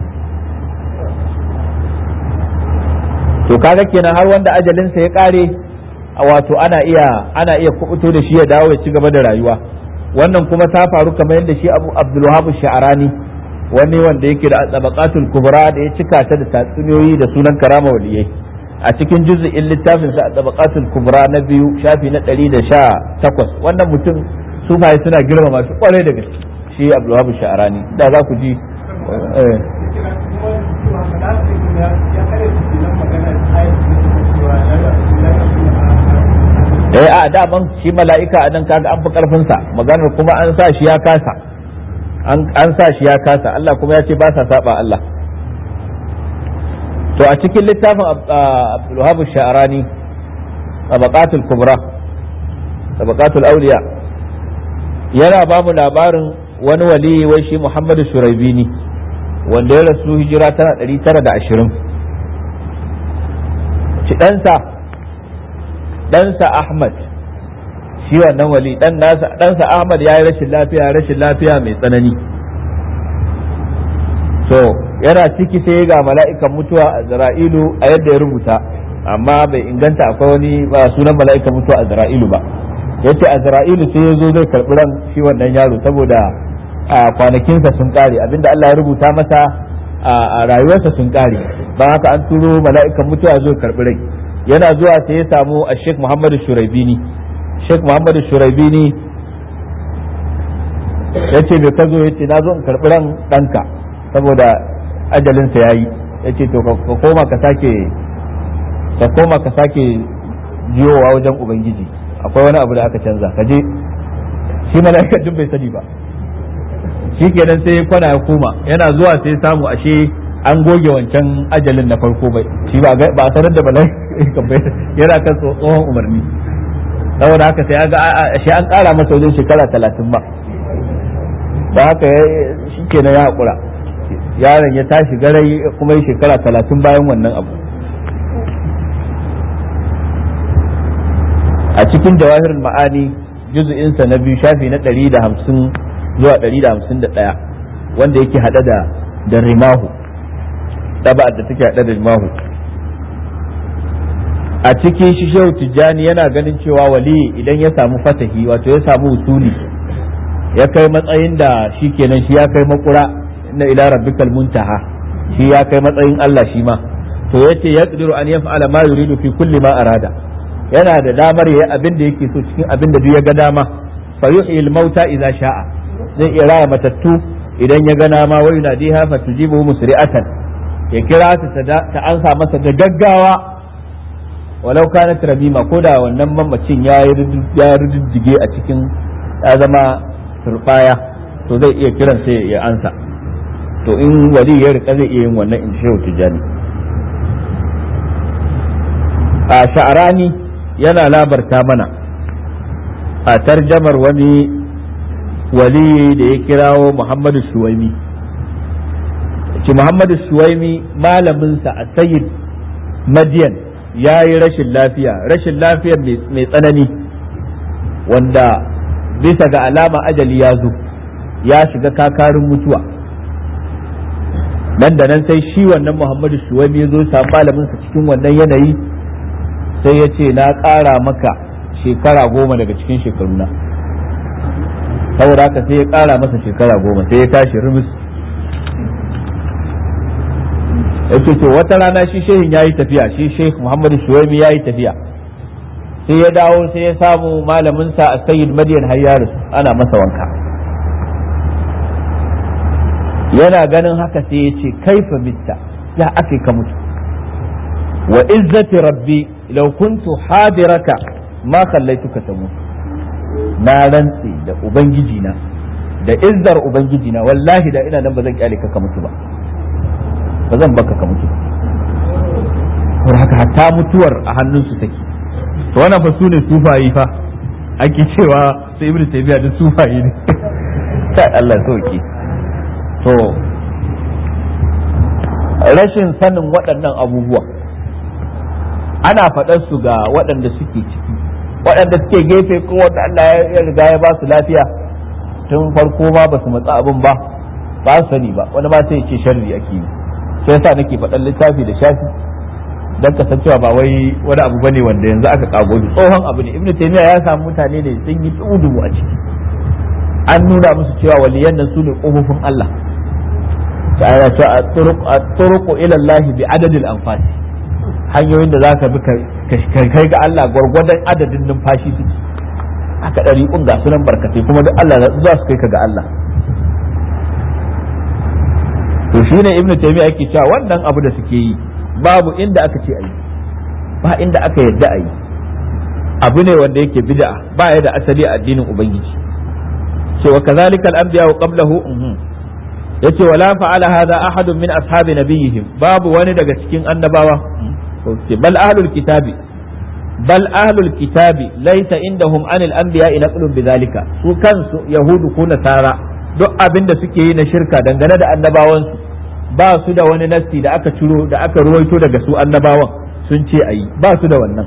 to kaga kenan har wanda ajalinsa ya kare wato ana iya ana iya kubuto da shi ya dawo ya ci gaba da rayuwa wannan kuma ta faru kamar yadda shi Abu Abdul Wahab Sha'rani wani wanda yake da tabaqatul kubra da ya cika ta da tatsuniyoyi da sunan karama waliyai a cikin juz'in littafin sa tabaqatul kubra na biyu shafi na 118 wannan mutum sufaye suna girmama shi kwarai da gaske shi Abdul Wahab Sha'rani da za ku ji eh a daman shi mala'ika a nan kaga an fi karfin sa maganar kuma an sa shi ya kasa an sa shi ya kasa Allah kuma ya ce ba sa saba Allah to a cikin littafin Abdulwahab Sha'rani tabaqatul kubra tabaqatul awliya yana ba mu labarin wani wali wai shi Muhammadu Shuraibini wanda ya rasu hijira tana 920 ci ɗansa ɗansa Ahmad shi wannan wali dan nasa ɗansa Ahmad ya yi rashin lafiya rashin lafiya mai tsanani so yana ciki sai ga mala'ikan mutuwa a Zara'ilu a yadda ya rubuta amma bai inganta akwai wani ba sunan mala'ikan mutuwa a Zara'ilu ba yace a Zara'ilu sai ya zo zai karɓi ran shi wannan yaro saboda a kwanakinsa sun kare abinda Allah ya rubuta masa a rayuwarsa sun kare ba haka an turo mala'ikan mutuwa zo karɓi rai yana zuwa sai ya samu a Sheikh Muhammadu Shuraibini Sheikh Muhammadu Shuraibini ya ce bai ka zo ya ce na zo in karɓi ran ɗanka saboda ajalinsa ya yi ya ce to ka koma ka sake ka koma ka sake jiyowa wajen Ubangiji akwai wani abu da aka canza ka je shi mala'ika duk bai sani ba shi kenan sai kwana ya koma yana zuwa sai samu ashe an goge wancan ajalin na farko bai shi ba a sanar da balai yana kan tsohon umarni saboda haka sai ga shi an kara masa wajen shekara talatin ba da haka shi kenan ya haƙura yaron ya tashi garai kuma yi shekara talatin bayan wannan abu a cikin jawahirin ma'ani juzu'insa na biyu shafi na ɗari da hamsin zuwa ɗari da hamsin da ɗaya wanda yake haɗe da da rimahu ɗaba'ar da take haɗe da rimahu a cikin shi shehu tijjani yana ganin cewa wali idan ya samu fatahi wato ya samu usuli ya kai matsayin da shi kenan shi ya kai makura na ila rabbikal muntaha shi ya kai matsayin Allah shi ma to yace yaqdiru an yaf'ala ma yuridu fi kulli ma arada yana da damar yayi abin da yake so cikin abin da duk ya ga dama fa yuhyil mauta idza sha'a zai iya raya matattu idan ya ga dama wa yunadiha fa tujibu musri'atan ya kira ta ta ansa masa da gaggawa walau kanat rabima ko da wannan mamacin ya ya riddige a cikin ya zama turbaya to zai iya kiran sai ya ansa to in wali ya rika zai iya yin wannan in shehu tijani a sha'arani yana labarta mana a tarjamar wani wali da ya kirawo muhammadu suwaimi ci muhammadu suwaimi malaminsa a sayyid madiyan ya yi rashin lafiya rashin lafiyar mai tsanani wanda bisa ga alama ajali ya zo ya shiga kakarin mutuwa nan da nan sai shi wannan muhammadu shuwaimi ya zo samu malaminsa cikin wannan yanayi sai ya ce na ƙara maka shekara goma daga cikin shekaruna saboda haka sai ya ƙara masa shekara goma sai ya tashi rumus yake to wata rana shi shehin ya yi tafiya shi sheikh muhammadu shuwaimi ya yi tafiya sai ya dawo sai ya samu malaminsa a sayyid madiyan hayyaris ana masa wanka yana ganin haka sai ya ce kaifa mitta ya ake ka mutu wa izzati rabbi law kuntu hadiraka ma kallaituka ta mutu na rantse da ubangiji na da izzar ubangiji na wallahi da ina nan ba zan kyale ka ka mutu ba ba zan baka ka mutu ba haka hatta mutuwar a hannunsu take to wannan fa sune sufayi fa ake cewa sai ibnu taymiya da sufayi ne kai Allah sauki to rashin sanin waɗannan abubuwa ana faɗar su ga waɗanda suke ciki waɗanda suke gefe ko wanda Allah ya riga ya ba su lafiya tun farko ma ba su matsa abin ba ba su sani ba wani ma sai ya ce sharri ake yi sai yasa nake faɗan littafi da shafi dan kasancewa ba wai wani abu bane wanda yanzu aka kago shi tsohon abu ne ibnu taymiya ya samu mutane ne sun yi tsudumu a ciki an nuna musu cewa waliyan nan su ne kofofin Allah ta'ala ta at-turuq ila Allah bi adadil anfas hanyoyin da zaka bi kai ga Allah gwargwadon adadin numfashi suke aka ɗari kun ga sunan barkatai kuma duk Allah za su kai ka ga Allah to shine ibnu taymiya yake cewa wannan abu da suke yi babu inda aka ce ayi ba inda aka yadda ayi abu ne wanda yake bid'a ba ya da asali a addinin ubangiji cewa kazalika al-anbiya wa qablahu yace wala fa'ala hadha ahadun min ashabi nabiyihim babu wani daga cikin annabawa bal ahlul kitabi bal ahlul kitabi laysa indahum anil anbiya naqlun bidhalika su kansu yahudu ko nasara duk abin da suke yi na shirka dangane da annabawansu ba su da wani nasti da aka ciro da aka ruwaito daga su annabawan sun ce ayi ba su da wannan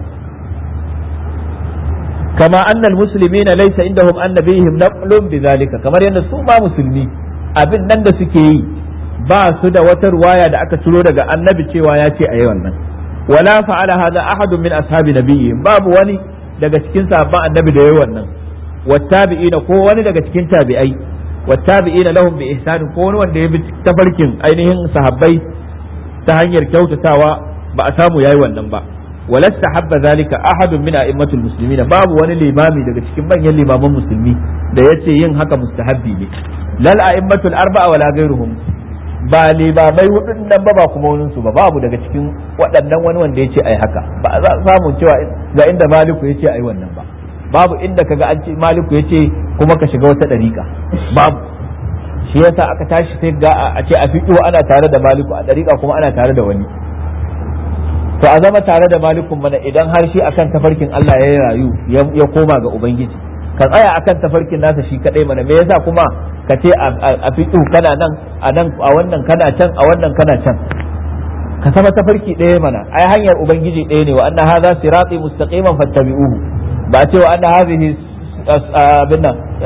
kama annal muslimina laysa indahum annabihim naqlun bidhalika kamar yadda su ba musulmi abin nan da suke yi ba su da wata ruwaya da aka ciro daga annabi cewa ya ce ayi wannan wala fa'ala hadha ahadun min ashabi nabiyyi babu wani daga cikin sahabban annabi da yayi wannan wattabi'ina ko wani daga cikin tabi'ai wattabi'ina lahum bi ihsan ko wani wanda ya bi tafarkin ainihin sahabbai ta hanyar kyautatawa ba a samu yayi wannan ba walasta habba zalika ahadun min a'immatul muslimin babu wani limami daga cikin manyan limaman musulmi da yace yin haka mustahabbi ne lal a'immatul arba'a wala ghairuhum ba limamai hudun nan ba ba kuma wani su ba babu daga cikin waɗannan wani wanda yace ai haka ba za samu cewa ga inda maliku yace ai wannan ba babu inda kaga an ce maliku yace kuma ka shiga wata dariƙa babu shi yasa aka tashi sai ga a ce a fiƙo ana tare da maliku a dariƙa kuma ana tare da wani to a zama tare da malikun mana idan har shi akan tafarkin Allah ya rayu ya koma ga ubangiji ka tsaya akan tafarkin nasa shi kadai mana me yasa kuma ka ce a fiƙo kana nan a nan a wannan kana can a wannan kana can ka sama tafarki ɗaya mana ai hanyar ubangiji ɗaya ne wa anna hadha sirati mustaqiman fattabi'uhu ba a ce wa anna hadhihi abinna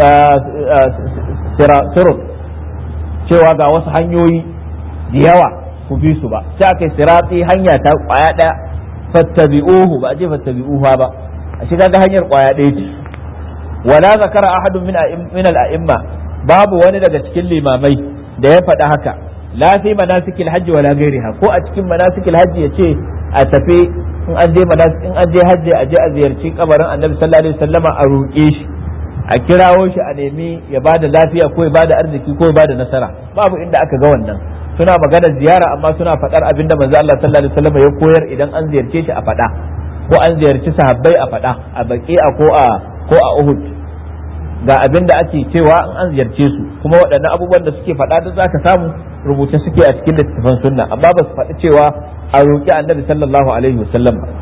sirut cewa ga wasu hanyoyi da yawa ku bi su ba sai aka sirati hanya ta kwaya ɗaya fattabi'uhu ba a ce fattabi'uha ba a shiga ga hanyar kwaya ɗaya ce wala zakara ahadun min min al-a'imma babu wani daga cikin limamai da ya faɗa haka la fi manasikil hajji wala gairiha ko a cikin manasikil hajji ya ce a tafi in an je in an je hajji a je a ziyarci kabarin annabi sallallahu alaihi wasallama a roƙe shi a kirawo shi a nemi ya bada lafiya ko ya bada arziki ko ya bada nasara babu inda aka ga wannan suna magana ziyara amma suna faɗar abinda manzo Allah sallallahu alaihi wasallama ya koyar idan an ziyarce shi a faɗa ko an ziyarci sahabbai a faɗa a baqi'a ko a ko a Uhud ga abin da ake cewa in an ziyarce su kuma waɗannan abubuwan da suke faɗa duk zaka samu rubuce suke a cikin littattafan sunna amma ba su faɗi cewa a roƙi annabi sallallahu alaihi wasallam ba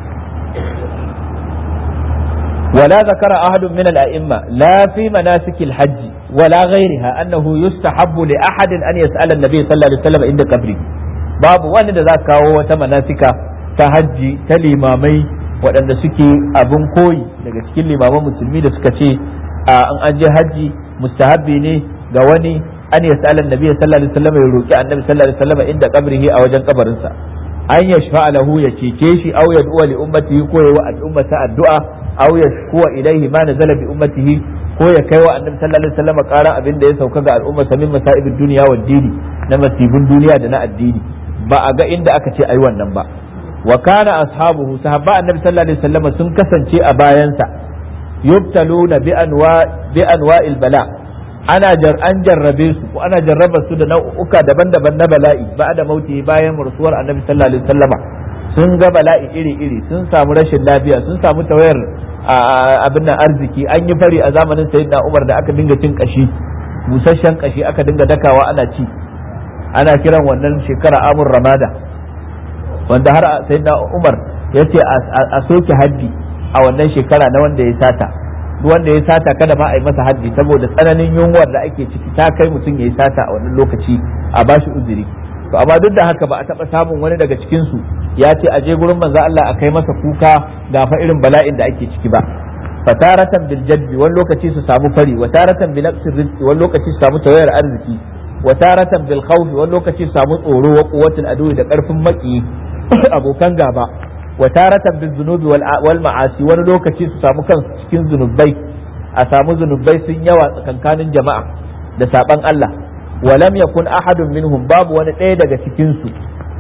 ولا ذكر أحد من الأئمة لا في مناسك الحج ولا غيرها أنه يستحب لأحد أن يسأل النبي صلى الله عليه وسلم عند قبره باب وان ذاك wata manasika ta hajji ta limamai waɗanda suke abin koyi daga cikin limaman musulmi da suka ce an an je hajji mustahabbi ne ga wani an yas'ala annabi sallallahu alaihi wasallam ya roki annabi sallallahu alaihi wasallam inda qabrihi a wajen kabarinsa an yashfa lahu ya cece shi aw yad'u li ummatihi ko ya wa al'ummata addu'a aw yashkuwa ilaihi ma nazala bi ummatihi ko ya kai wa annabi sallallahu alaihi wasallam ƙara abin da ya sauka ga al'umma min masa'ibid dunya wa dini na masibin duniya da na addini ba a ga inda aka ce ai wannan ba wa kana ashabuhu sahabba annabi sallallahu alaihi wasallam sun kasance a bayansa yubtaluna bi anwa bi anwa'il bala ana jar an jarrabe su ko ana jarraba su da nau'uka daban-daban na bala'i ba da mauti bayan rasuwar annabi sallallahu alaihi wasallama sun ga bala'i iri-iri sun samu rashin lafiya sun samu tawayar abin nan arziki an yi fari a zamanin sayyidina Umar da aka dinga cin kashi busasshen kashi aka dinga dakawa ana ci ana kiran wannan shekara amur ramada wanda har sayyidina Umar ya ce a soke haddi a wannan shekara na wanda ya sata duk wanda ya sata kada ma a yi masa haddi saboda tsananin yunwar da ake ciki ta kai mutum ya yi sata a wannan lokaci a bashi uzuri to amma duk da haka ba a taba samun wani daga cikin su ya ce a je gurin manzo Allah a kai masa kuka ga fa irin bala'in da ake ciki ba fataratan bil jadbi wani lokaci su samu fari wa taratan bil naqsir rizqi wani lokaci su samu tawayar arziki wa taratan bil khawfi wani lokaci su samu tsoro wa quwwatul adu da karfin maki abokan gaba wa taratan bil zunubi wal ma'asi wani lokaci su samu kansu cikin zunubai a samu zunubai sun yawa tsakankanin jama'a da saban Allah ولم يكن أحد منهم باب ونتأي دقا سكنسو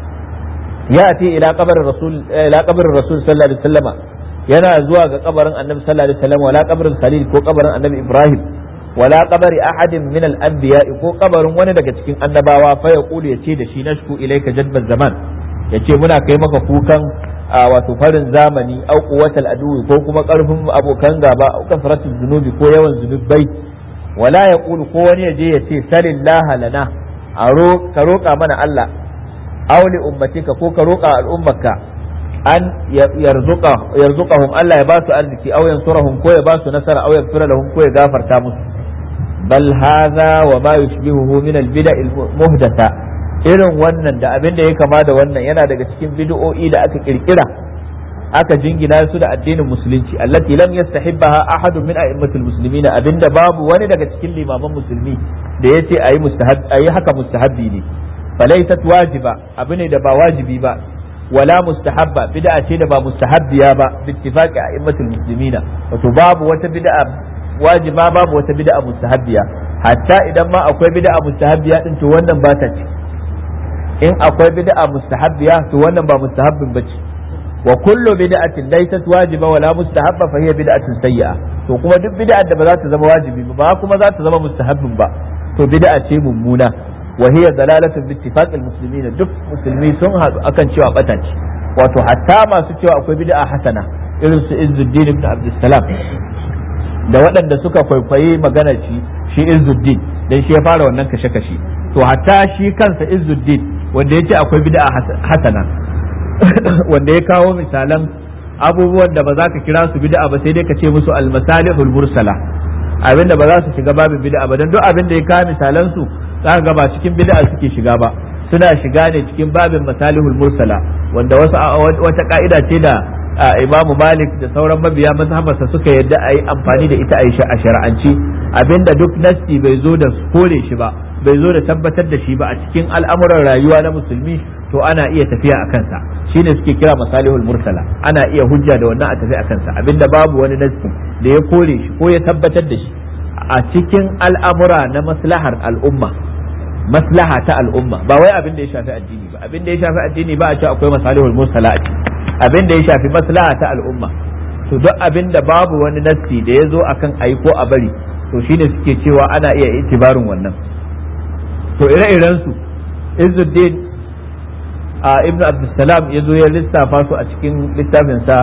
يأتي إلى قبر الرسول إلى قبر الرسول صلى الله عليه وسلم ينا زواج قبر النبي صلى الله عليه وسلم ولا قبر الخليل كو قبر النبي إبراهيم ولا قبر أحد من الأنبياء كو قبر وندق سكن النباوة فيقول يتي دشي نشكو إليك جدب الزمان يتي منا كيمك فوكا wato farin zamani au quwwatal adu ko kuma karfin abokan gaba au kasratul zunubi ko yawan zunubai wala ya ƙulu ko wani ya je ya ce salillaha lana a ka roƙa mana Allah auli ummatika ko ka roƙa al'ummarka an yarzuqahum Allah ya ba su arziki aw yansurahum ko ya ba su nasara aw yaghfira lahum ko ya gafarta musu bal hadha wa ma yushbihuhu min al bid'a al muhdatha irin wannan da abin da ya kama da wannan yana daga cikin bid'o'i da aka kirkira aka jingina su da addinin musulunci allati lam yastahibbaha ahadun min a'immatil muslimin abinda babu wani daga cikin limaman musulmi da yace ayi mustahab ayi haka mustahabbi ne falaysat wajiba abu ne da ba wajibi ba wala mustahabba bid'a ce da ba mustahabbiya ba bittifaqi a'immatil muslimin wato babu wata bid'a wajiba babu wata bid'a mustahabbiya hatta idan ma akwai bid'a mustahabbiya din to wannan ba ta ci in akwai bid'a mustahabbiya to wannan ba mustahabbin bace wa kullu bid'atin laysat wajiba wala mustahabba fa hiya bid'atun sayyi'a to kuma duk bid'ar da ba za ta zama wajibi ba kuma za ta zama mustahabbin ba to bid'a ce mummuna wa hiya dalalatun bi ittifaqil muslimin duk musulmi sun haɗu akan cewa bata ce wato hatta masu cewa akwai bid'a hasana irin su Izzuddin ibn Abdussalam da waɗanda suka kwaikwayi magana shi shi Izzuddin dan shi ya fara wannan kashe-kashe to hatta shi kansa Izzuddin wanda ya ce akwai bid'a hasana wanda ya kawo misalan abubuwan da ba za ka kira su bid'a ba sai dai ka ce musu almasalihul mursala abinda ba za su shiga babin bid'a ba dan duk abin da ya kawo misalan su za ka ga ba cikin bid'a suke shiga ba suna shiga ne cikin babin masalihul mursala wanda wasu wata ka'ida ce da imamu malik da sauran mabiya mazhabarsa suka yadda a yi amfani da ita a shari'anci abinda duk nasti bai zo da kore shi ba bai zo da tabbatar da shi ba a cikin al'amuran rayuwa na musulmi to ana iya tafiya a kansa shine suke kira masalihul mursala ana iya hujja da wannan a tafi a kansa abinda babu wani nasti da ya kore shi ko ya tabbatar da shi a cikin al'amura na maslahar al'umma maslaha ta al'umma ba wai abin da ya shafi addini ba abin da ya shafi addini ba a ce akwai masalihul mursala a ciki abin da ya shafi maslaha ta al'umma to duk abin da babu wani nassi da ya zo akan ayi ko a bari to shine suke cewa ana iya itibarin wannan to ire-iren su Izzuddin a Ibn Abdussalam ya zo ya lissafa su a cikin littafinsa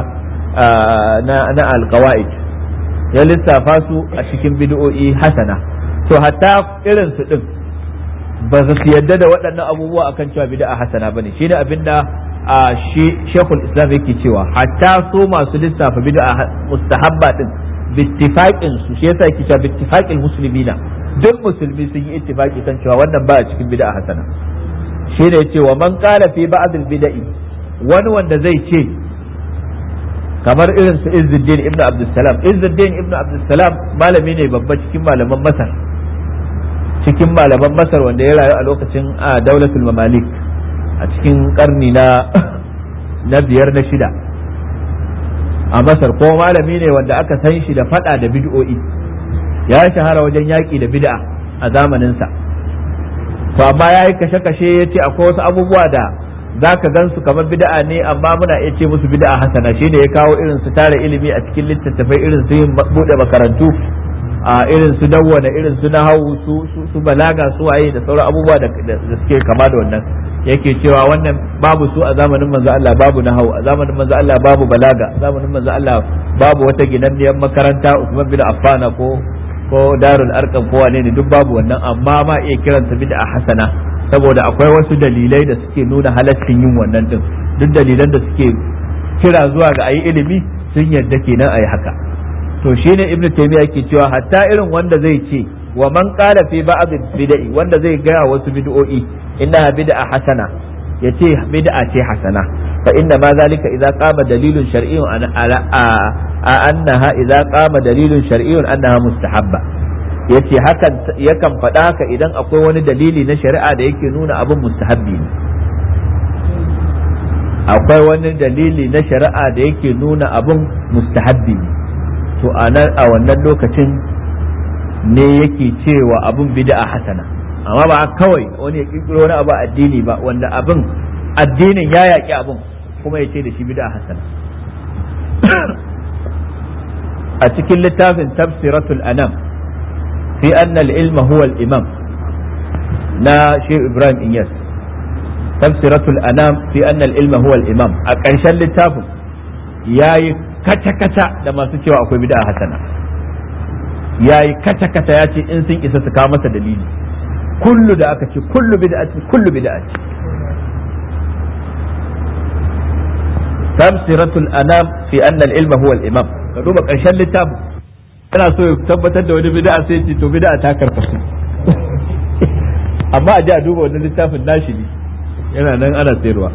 na na alqawaid ya lissafa su a cikin bid'o'i hasana to hatta irin su din ba su yadda da waɗannan abubuwa akan cewa bid'a hasana bane shine abinda a shi Sheikhul Islam yake cewa hatta so masu lissafa bid'a mustahabba din bittifaqin su shi yasa yake cewa bittifaqil muslimina duk musulmi sun yi ittifaqi kan cewa wannan ba a cikin bid'a hasana shine yace wa man qala fi ba'd al bid'i wani wanda zai ce kamar irin su Izzuddin ibn Abdussalam Izzuddin ibn Abdussalam malami ne babba cikin malaman Masar cikin malaman masar wanda ya rayu a lokacin a daulatul mamalik a cikin karni na na biyar na shida a masar ko malami ne wanda aka san shi da fada da bid'o'i ya shahara wajen yaƙi da bid'a a zamaninsa to amma ya yi kashe-kashe ya ce akwai wasu abubuwa da za ka gan su kamar bid'a ne amma muna iya ce musu bid'a hasana shi ne ya kawo irin su tara ilimi a cikin littattafai irin su yin buɗe makarantu a irin su dawwana irin su nahawu su su balaga su waye da sauran abubuwa da suke kama da wannan yake cewa wannan babu su a zamanin manzo Allah babu nahawu a zamanin manzo Allah babu balaga a zamanin manzo Allah babu wata ginanniyar makaranta Usman bin Affan ko ko darul arqam ko wane ne duk babu wannan amma ma iya kiranta bid'a hasana saboda akwai wasu dalilai da suke nuna halaccin yin wannan din duk dalilan da suke kira zuwa ga ayi ilimi sun yadda kenan ayi haka to shine ibnu taymiya yake cewa hatta irin wanda zai ce wa man qala fi ba'd bid'i wanda zai ga wasu bid'o'i innaha bid'a hasana yace bid'a ce hasana fa inna ma zalika idza qama dalilun shar'iyyun ala annaha idza qama dalilun shar'iyyun annaha mustahabba yace hakan yakan faɗa haka idan akwai wani dalili na shari'a da yake nuna abin mustahabbi ne akwai wani dalili na shari'a da yake nuna abin mustahabbi ne to a wannan lokacin ne yake cewa abin bid'a hasana amma ba kawai wani ya kirkiro wani abu addini ba wanda abin addinin ya yaƙi abin kuma ya ce da shi bid'a hasana a cikin littafin tafsiratul anam fi anna al-ilma huwa al-imam na Sheikh Ibrahim Inyas tafsiratul anam fi anna al-ilma huwa al-imam a ƙarshen littafin yayi kaca-kaca da masu cewa akwai bid'a hasana yayi kaca-kaca ya ce in sun isa su kawo masa dalili kullu da aka ce kullu bid'atin kullu bid'atin tafsiratul anam fi anna al-ilma huwa al-imam ka duba ƙarshen littafin yana so ya tabbatar da wani bid'a sai ce to bid'a ta karkasu amma a ji a duba wani littafin nashi ne yana nan ana sayarwa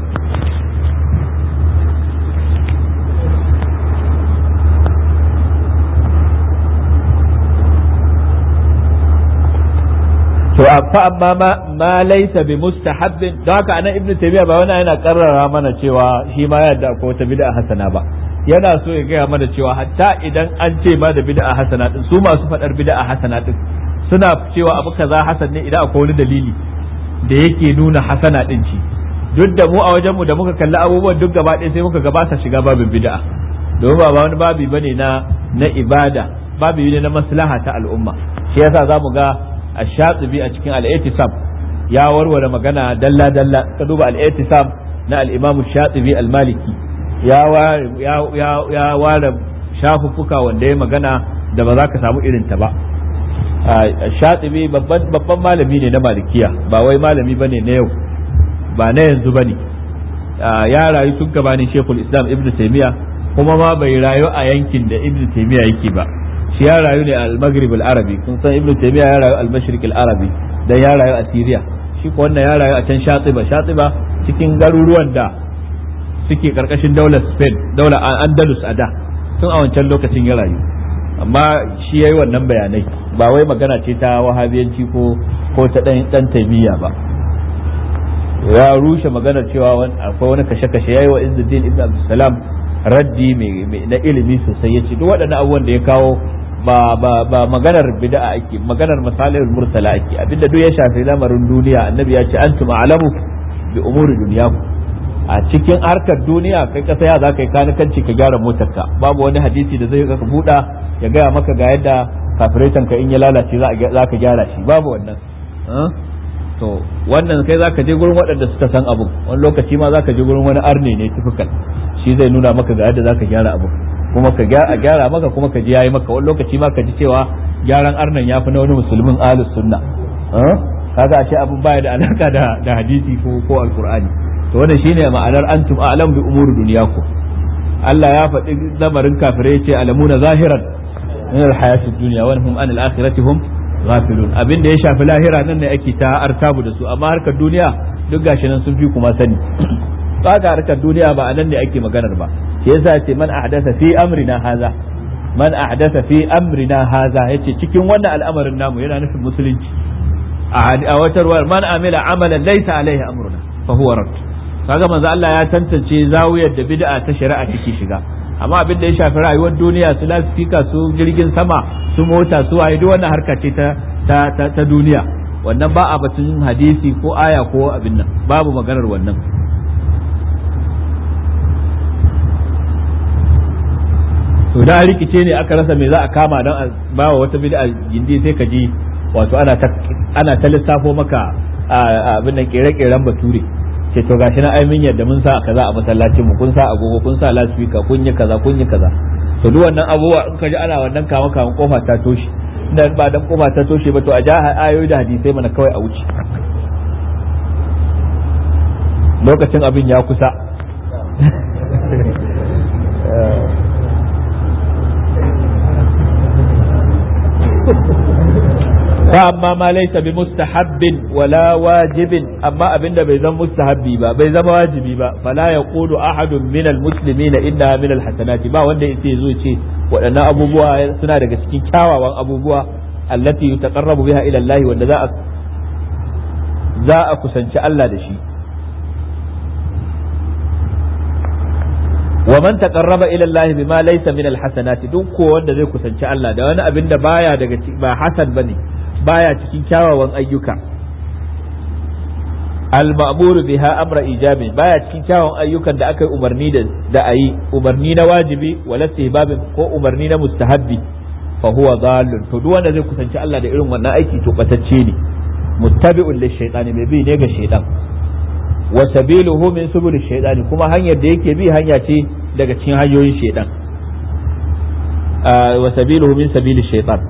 to fa amma ma ma laysa bi mustahabbin don haka anan ibnu taymiya ba wani yana karrara mana cewa shi ma yadda akwai wata bid'a hasana ba yana so ya gaya mana cewa hatta idan an ce ma da bid'a hasana din su masu fadar bid'a hasana din suna cewa abu kaza hasan ne idan akwai wani dalili da yake nuna hasana din ci duk da mu a wajen mu da muka kalli abubuwan duk gaba ɗaya sai muka gabata shiga babin bid'a domin ba wani babi bane na na ibada babi ne na maslaha ta al'umma shi yasa zamu ga ash-shatibi a cikin al-i'tisam ya warware magana dalla dalla ka duba al-i'tisam na al-imam ash-shatibi al-maliki ya ware shafuffuka wanda ya magana da ba za ka samu irin ta ba shatibi babban malami ne na malikiya ba wai malami ba ne na yau ba na yanzu ba ne ya rayu tun gabanin shekul islam ibn taimiya kuma ma bai rayu a yankin da ibn taimiya yake ba shi ya rayu ne al-maghrib al-arabi kun san ibn taimiya ya rayu al-mashriq al-arabi dan ya rayu a syria shi ko wannan ya rayu a can shatiba shatiba cikin garuruwan da suke karkashin daular Spain daular Andalus a da tun a wancan lokacin ya rayu amma shi yayi wannan bayanai ba wai magana ce ta wahabiyanci ko ko ta dan dan taimiyya ba ya rushe maganar cewa akwai wani kashe-kashe yayi wa Izzuddin ibn Abdulsalam raddi mai na ilimi sosai yace duk waɗannan abubuwan da ya kawo ba ba ba maganar bid'a ake maganar masalihul mursala ake abinda duk ya shafi lamarin duniya annabi ya ce antum a'lamu bi umuri dunyakum a cikin harkar duniya kai kasa ya za ka yi kanikanci ka gyara motarka babu wani hadisi da zai ka buɗa ya gaya maka ga yadda kafiretan ka in ya lalace za ka gyara shi babu wannan to wannan kai za ka je gurin waɗanda suka san abu wani lokaci ma za ka je gurin wani arne ne tufukan shi zai nuna maka ga yadda za ka gyara abu kuma ka gyara maka kuma ka ji yayi maka wani lokaci ma ka ji cewa gyaran arnan ya fi na wani musulmin ahlus sunna kaga ashe abin baya da alaka da hadisi ko ko alqur'ani to wannan shine ma'anar antum a'lam bi umuri dunyakum Allah ya faɗi lamarin kafirai ce alamuna zahiran min alhayatid dunya wa hum an al-akhirati hum ghafilun abin da ya shafi lahira nan ne ake ta artabu da su amma harkar duniya duk gashi nan sun fi kuma sani kaga harkar duniya ba anan ne ake maganar ba shi yasa ce man ahdatha fi amrina haza man ahdatha fi amrina haza yace cikin wannan al'amarin namu yana nufin musulunci a wata ruwa man amila amalan laysa alaihi amruna fa huwa rad kaga manzo Allah ya tantance zawiyar da bid'a ta shari'a take shiga amma abin da ya shafi rayuwar duniya su lasfika su jirgin sama su mota su waye duk wannan harka ce ta ta ta duniya wannan ba a batun hadisi ko aya ko abin nan babu maganar wannan to da rikice ne aka rasa me za a kama don a ba wa wata bid'a gindi sai ka ji wato ana ta ana ta lissafo maka abin nan kere-keren bature ce to gashi na aimin yadda mun sa kaza a masallacin mu kun sa agogo kun sa lasfika kun yi kaza kun yi kaza to duk wannan abubuwa in ka ji ana wannan kama kama kofa ta toshe da ba dan kofa ta toshe ba to a ja ayoyi da hadisai mana kawai a wuce lokacin abin ya kusa فأما ما ليس بمستحب ولا واجب أما أبن بيزم مستحبي با بيزم واجبي با فلا يقول أحد من المسلمين إنها من الحسنات با وند يتي زوجي وأن أبو بوا سنة رجسكين كاوا وأن أبو بوا التي يتقرب بها إلى الله وأن ذا ذا أكسنش الله دشي ومن تقرب الى الله بما ليس من الحسنات duk ko wanda zai kusanci Allah da wani abin da baya daga ba hasan bane baya cikin kyawawan ayyuka al-ma'mur biha amra ijabi baya cikin kyawawan ayyukan da aka yi umarni da da ayi umarni na wajibi wala istihbabin ko umarni na mustahabbi fa huwa dhallun to duk wanda zai kusanci Allah da irin wannan aiki to batacce ne muttabi'un lish-shaytani mai bi ne ga shaytan wa sabiluhu min subul shaytani kuma hanyar da yake bi hanya ce daga cikin hanyoyin shaytan wa sabiluhu min sabili shaytan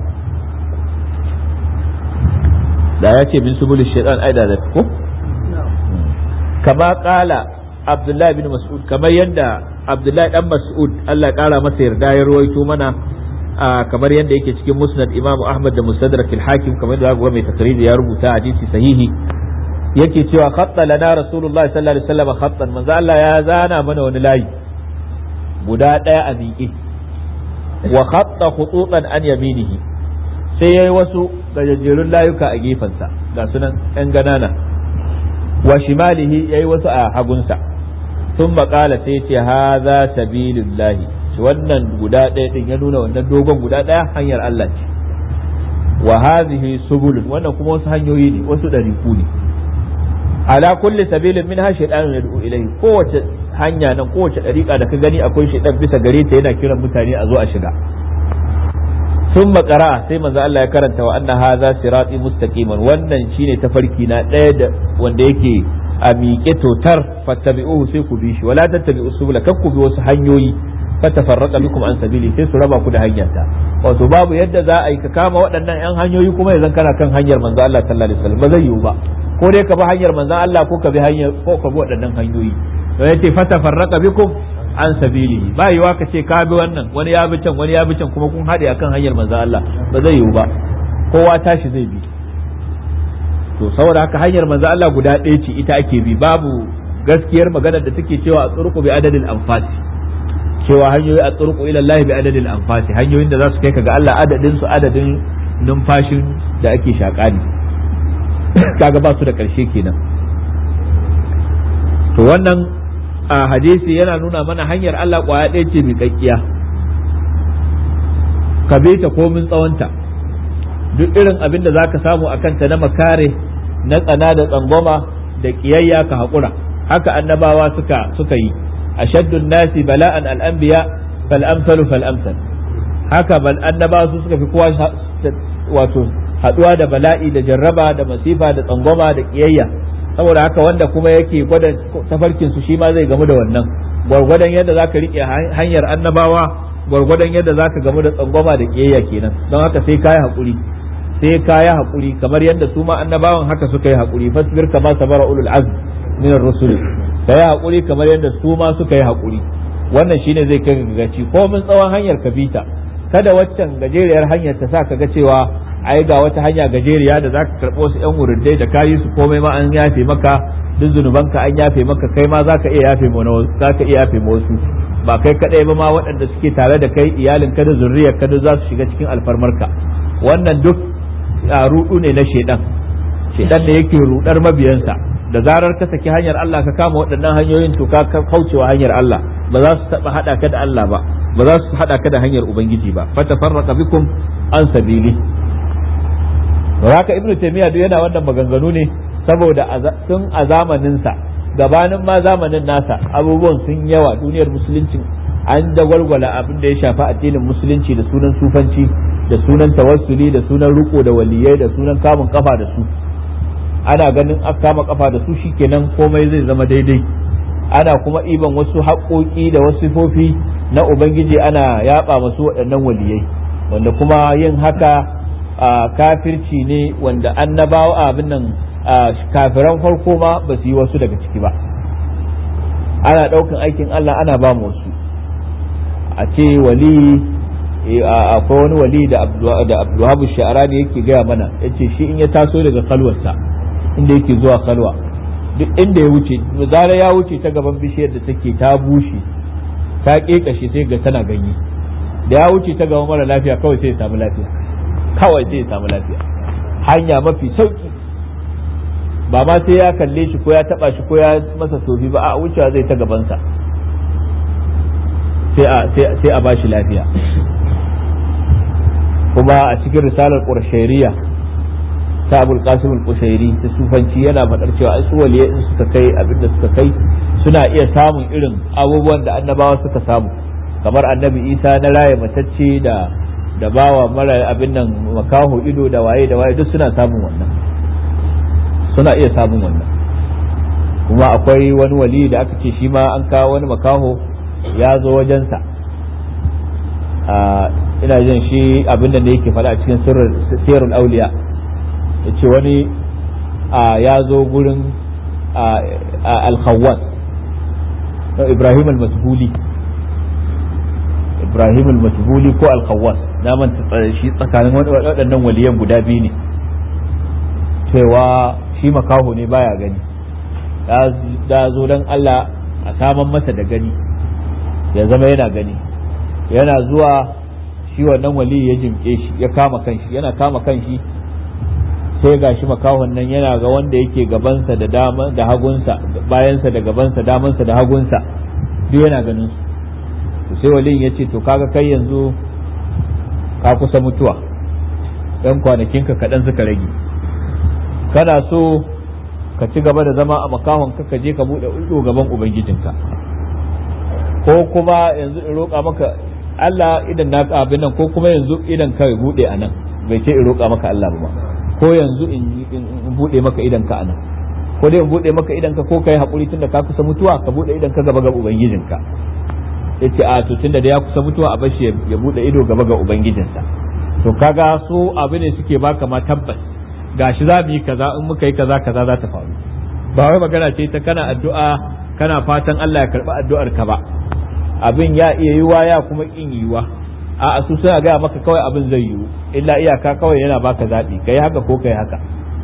da ya ce min subul shaytan ai da ko kama kala abdullahi bin mas'ud kamar yadda abdullahi dan mas'ud Allah kara masa yarda ya ruwaito mana kamar yadda yake cikin musnad imamu ahmad da mustadrak al-hakim kamar da ga mai takriri ya rubuta hadisi sahihi yake cewa khatta lana rasulullahi sallallahu alaihi wasallam khattan manzo Allah ya zana mana wani layi guda daya a miƙe wa khatta khututan an yaminihi sai yayi wasu gajejjerun layuka a gefensa ga sunan yan ganana wa shimalihi yayi wasu a hagunsa sun maƙala sai ce haza sabilillahi wannan guda ɗaya din ya nuna wannan dogon guda ɗaya hanyar Allah ce wa hadhihi subulun wannan kuma wasu hanyoyi ne wasu ɗariku ne ala kulli sabilin min ha shaytanun yad'u ilayhi kowace hanya nan kowace dariƙa da ka gani akwai shaytan bisa gare ta yana kiran mutane a zo a shiga sun makara sai manzo Allah ya karanta wa anna hadha sirati mustaqiman wannan shine tafarki na ɗaya da wanda yake a miƙe totar fattabi'uhu sai ku bi shi wala tattabi'u subula kar ku bi wasu hanyoyi fatafarraqa bikum an sabili sai su raba ku da hanyarta wato babu yadda za a yi ka kama waɗannan yan hanyoyi kuma yanzu kana kan hanyar manzo Allah sallallahu alaihi wasallam ba zai yiwu ba ko dai ka bi hanyar manzon Allah ko ka bi hanyar ko ka bi waɗannan hanyoyi to yace fata farraqa bikum an sabili ba yiwa ka ce ka bi wannan wani ya bi can wani ya bi can kuma kun haɗe akan hanyar manzon Allah ba zai yiwu ba kowa tashi zai bi to saboda haka hanyar manzon Allah guda ɗaya ce ita ake bi babu gaskiyar maganar da take cewa a tsurku bi adadin anfasi cewa hanyoyi a tsurku ila Allah bi adadin anfasi hanyoyin da za su kai ka ga Allah adadin su adadin numfashin da ake shaƙa ne kaga ba su da ƙarshe kenan to wannan a hadisi yana nuna mana hanyar Allah ƙwaya ɗaya ce mai kakkiya ka bi ta komin tsawonta duk irin abin da zaka samu a kanta na makare na tsana da tsangwama da ƙiyayya ka haƙura haka annabawa suka suka yi ashaddun nasi bala'an al'anbiya fal amsalu fal amsal haka bal annabawa su suka fi kowa wato haɗuwa da bala'i da jarraba da masifa da tsangwama da ƙiyayya saboda haka wanda kuma yake gwada tafarkin su shi ma zai gamu da wannan gwargwadon yadda zaka rike hanyar annabawa gwargwadon yadda zaka gamu da tsangwama da ƙiyayya kenan don haka sai kayi haƙuri sai kayi haƙuri kamar yadda su ma annabawan haka suka yi haƙuri fasbir kama sabara ulul azm min ar-rusul kai haƙuri kamar yadda su ma suka yi haƙuri wannan shine zai kai ga gaci ko mun tsawon hanyar ka bita kada waccan gajeriyar hanyar ta sa ka ga cewa ai ga wata hanya gajeriya da zaka karɓo su yan wurindai da kayi su komai ma an yafe maka duk zunubanka an yafe maka kai ma zaka iya yafe ma zaka iya yafe ma wasu ba kai kadai ba ma waɗanda suke tare da kai iyalin ka da zurriyar ka duk za su shiga cikin alfarmarka wannan duk rudu ne na shedan shedan da yake rudar mabiyansa da zarar ka saki hanyar Allah ka kama waɗannan hanyoyin to ka kaucewa hanyar Allah ba za su taba hada ka da Allah ba ba za su hada ka da hanyar ubangiji ba fatafarraqa bikum an sabili haka ibnu taymiya duk yana wannan maganganu ne saboda tun a zamanin sa gabanin ma zamanin nasa abubuwan sun yawa duniyar musulunci an da gwalgwala abin da ya shafi addinin musulunci da sunan sufanci da sunan tawassuli da sunan riko da waliyai da sunan kamun kafa da su ana ganin aka kama kafa da su shikenan komai zai zama daidai ana kuma iban wasu haƙoƙi da wasu sifofi na ubangiji ana yaba masu waɗannan waliyai wanda kuma yin haka kafirci ne wanda annabawa abin nan kafiran farko ma ba su yi wasu daga ciki ba ana ɗaukan aikin Allah ana ba mu wasu a ce wali akwai wani wali da abdullahi sha'arani yake gaya mana yace shi in ya taso daga kalwarsa inda yake zuwa kalwa duk inda ya wuce zara ya wuce ta gaban bishiyar da take ta bushe ta kekashe sai ga tana ganye da ya wuce ta gaban mara lafiya kawai sai ya samu lafiya kawai sai ya samu lafiya hanya mafi sauki ba ma sai ya kalle shi ko ya taba shi ko ya masa tofi ba a wucewa zai ta gabansa sai a ba shi lafiya kuma a cikin risalar ƙurshairiya ta abul qasim al-qushairi ta sufanci yana faɗar cewa ai su waliye in suka kai abinda suka kai suna iya samun irin abubuwan da annabawa suka samu kamar annabi isa na raye matacce da da bawa mara abin nan makaho ido da waye da waye duk suna samun wannan suna iya samun wannan kuma akwai wani wali da aka ce shi ma an kawo wani makaho ya zo wajensa ina jin shi abin da yake faɗa a cikin sirrul auliya ya ce wani ya zo gurin alkhawwas ibrahim al-masbuli ibrahim al-masbuli ko alkhawwas na manta shi tsakanin waɗannan waliyan guda biyu ne cewa shi makaho ne baya gani da zo don Allah a saman masa da gani ya zama yana gani yana zuwa shi wannan wali ya jimke shi ya kama kanshi yana kama kanshi sai ga shi makahon nan yana ga wanda yake gabansa da dama da hagunsa bayansa da gabansa damansa da hagunsa duk yana ganin su sai walin ya ce to kaga kai yanzu ka kusa mutuwa ɗan kwanakinka kaɗan suka rage kana so ka ci gaba da zama a makahon ka je ka buɗe ido gaban ubangijinka ko kuma yanzu in roƙa maka Allah idan na abin nan ko kuma yanzu idan ka buɗe a nan bai ce in roƙa maka Allah ba ko yanzu in buɗe maka idan ka a nan ko dai in buɗe maka idan ka ko kai haƙuri tunda ka kusa mutuwa ka buɗe idan ka gaba ga ubangijinka yace a to tunda da ya kusa mutuwa a bashi ya buɗe ido gaba ga ubangijinsa to kaga su abu ne suke baka ma tabbas gashi za mu yi kaza in muka yi kaza kaza za ta faru ba wai magana ce ta kana addu'a kana fatan Allah ya karɓi addu'ar ka ba abin ya iya yiwa ya kuma kin yiwa a su suna gaya maka kawai abin zai yiwu illa iyaka kawai yana baka zaɓi kai haka ko kai haka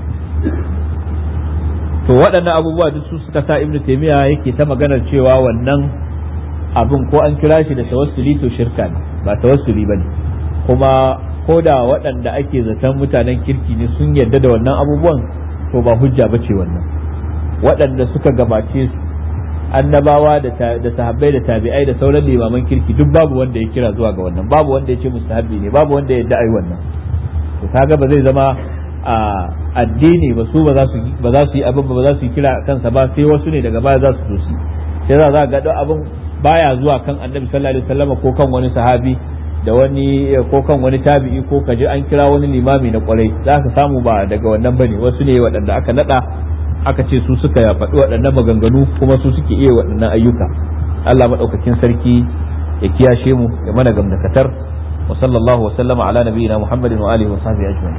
to waɗannan abubuwa duk su suka sa ibnu taymiya yake ta maganar cewa wannan abin ko an kira shi da tawassuli to shirka ne ba tawassuli bane kuma ko da waɗanda ake zaton mutanen kirki ne sun yarda da wannan abubuwan to ba hujja bace wannan waɗanda suka gabace su annabawa da sahabbai da tabi'ai da sauran limaman kirki duk babu wanda ya kira zuwa ga wannan babu wanda ya ce mustahabbi ne babu wanda ya yadda ai wannan to kaga ba zai zama a addini ba su ba za su ba za su yi abin ba za su yi kira kansa ba sai wasu ne daga baya za su zo su sai za za ga abin baya zuwa kan annabi sallallahu alaihi wasallam ko kan wani sahabi da wani ko kan wani tabi'i ko kaji an kira wani limami na kwarai za ka samu ba daga wannan bane wasu ne waɗanda aka nada aka ce su suka faɗi waɗannan maganganu kuma su suke iya waɗannan ayyuka Allah maɗaukakin sarki ya kiyashe mu ya mana gamdakatar wa sallallahu wa sallama ala nabiyina Muhammadin wa alihi wa sahbihi ajma'in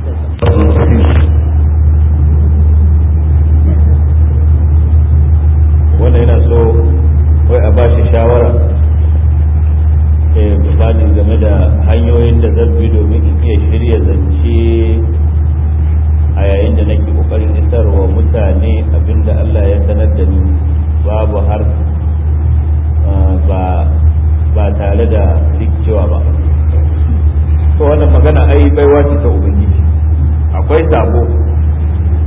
wanda yana so wai a ba shi shawara misali game da hanyoyin da zan bi domin in iya shirya zance a yayin da nake kokarin isarwa mutane abinda Allah ya sanar da ni babu har ba ba tare da rikicewa ba to wannan magana ai baiwa ce ta ubangiji akwai sabo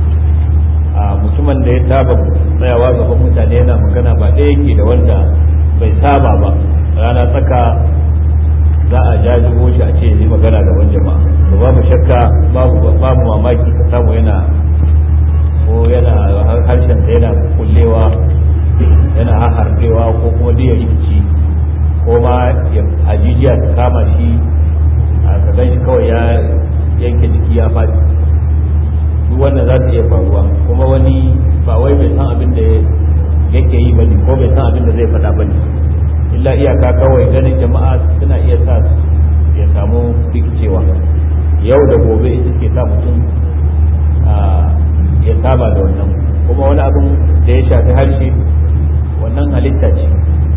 saba tsayawa gaban mutane yana magana ba ɗaya yake da wanda bai saba ba rana tsaka za a jajibo shi a ce yi magana da wani jama'a to babu shakka babu babu mamaki ka samu yana ko yana harshen sa yana kullewa yana harbewa ko kuma da rikici ko ma ajijiya ta kama shi a gaban shi kawai ya yanke jiki ya faɗi duk wannan za ta iya faruwa kuma wani ba wai bai san abin da yake yi bane ko bai san abin da zai faɗa bane illa iyaka kawai ganin jama'a suna iya sa ya samu rikicewa yau da gobe ita ke sa mutum ya saba da wannan kuma wani abin da ya shafi harshe wannan halitta ce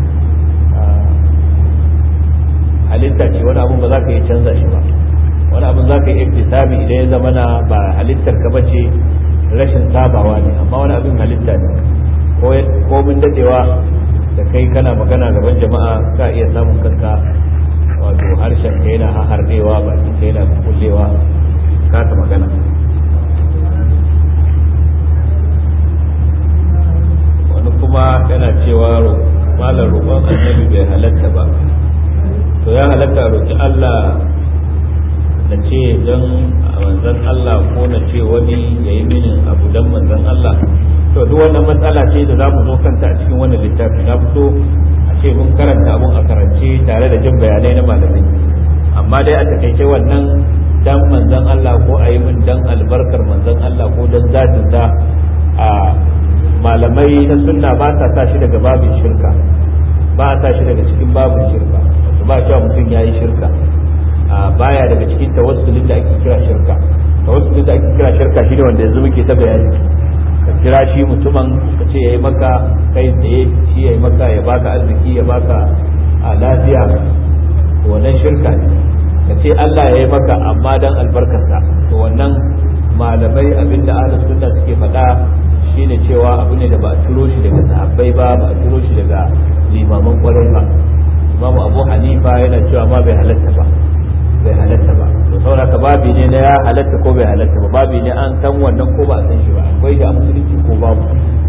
halitta ce wani abin ba za ka yi canza shi ba wani abin za ka yi iktisabi idan ya zama na ba halittar ka bace rashin sabawa ne amma wani abin halitta ne ko mun dadewa da kai kana magana gaban jama'a ka iya samun kanka wato harshen ka yana hardewa bakin ka yana kullewa kasa magana wani kuma yana cewa malar roƙon annabi bai halatta ba to ya halatta roƙi Allah na ce don manzan Allah ko na ce wani ya yi mini abu don manzan Allah to duk wannan matsala ce da za mu zo kanta a cikin wannan littafi na fito a ce mun karanta abun a karance tare da jin bayanai na malamai amma dai a takaice wannan dan manzan Allah ko a yi min dan albarkar manzan Allah ko dan zatin sa a malamai na sunna ba sa sa shi daga babin shirka ba a sa shi daga cikin babin shirka wato ba cewa mutum ya yi shirka baya daga cikin tawassulin da ake kira shirka tawassulin da ake kira shirka shine wanda yanzu muke ta bayani ka kira shi mutumin ka ce yayi maka kai tsaye shi yayi maka ya baka arziki ya baka a lafiya wannan shirka ne ka ce Allah yayi maka amma dan albarkarsa to wannan malamai abinda ahlus sunna suke faɗa shine cewa abu ne da ba a turo shi daga sahabbai ba ba a turo shi daga limaman kwarai ba imamu abu hanifa yana cewa ma bai halatta ba bai halatta ba to saboda ka babi ne na ya halatta ko bai halatta ba babi ne an san wannan ko ba a san shi ba akwai da musulunci ko babu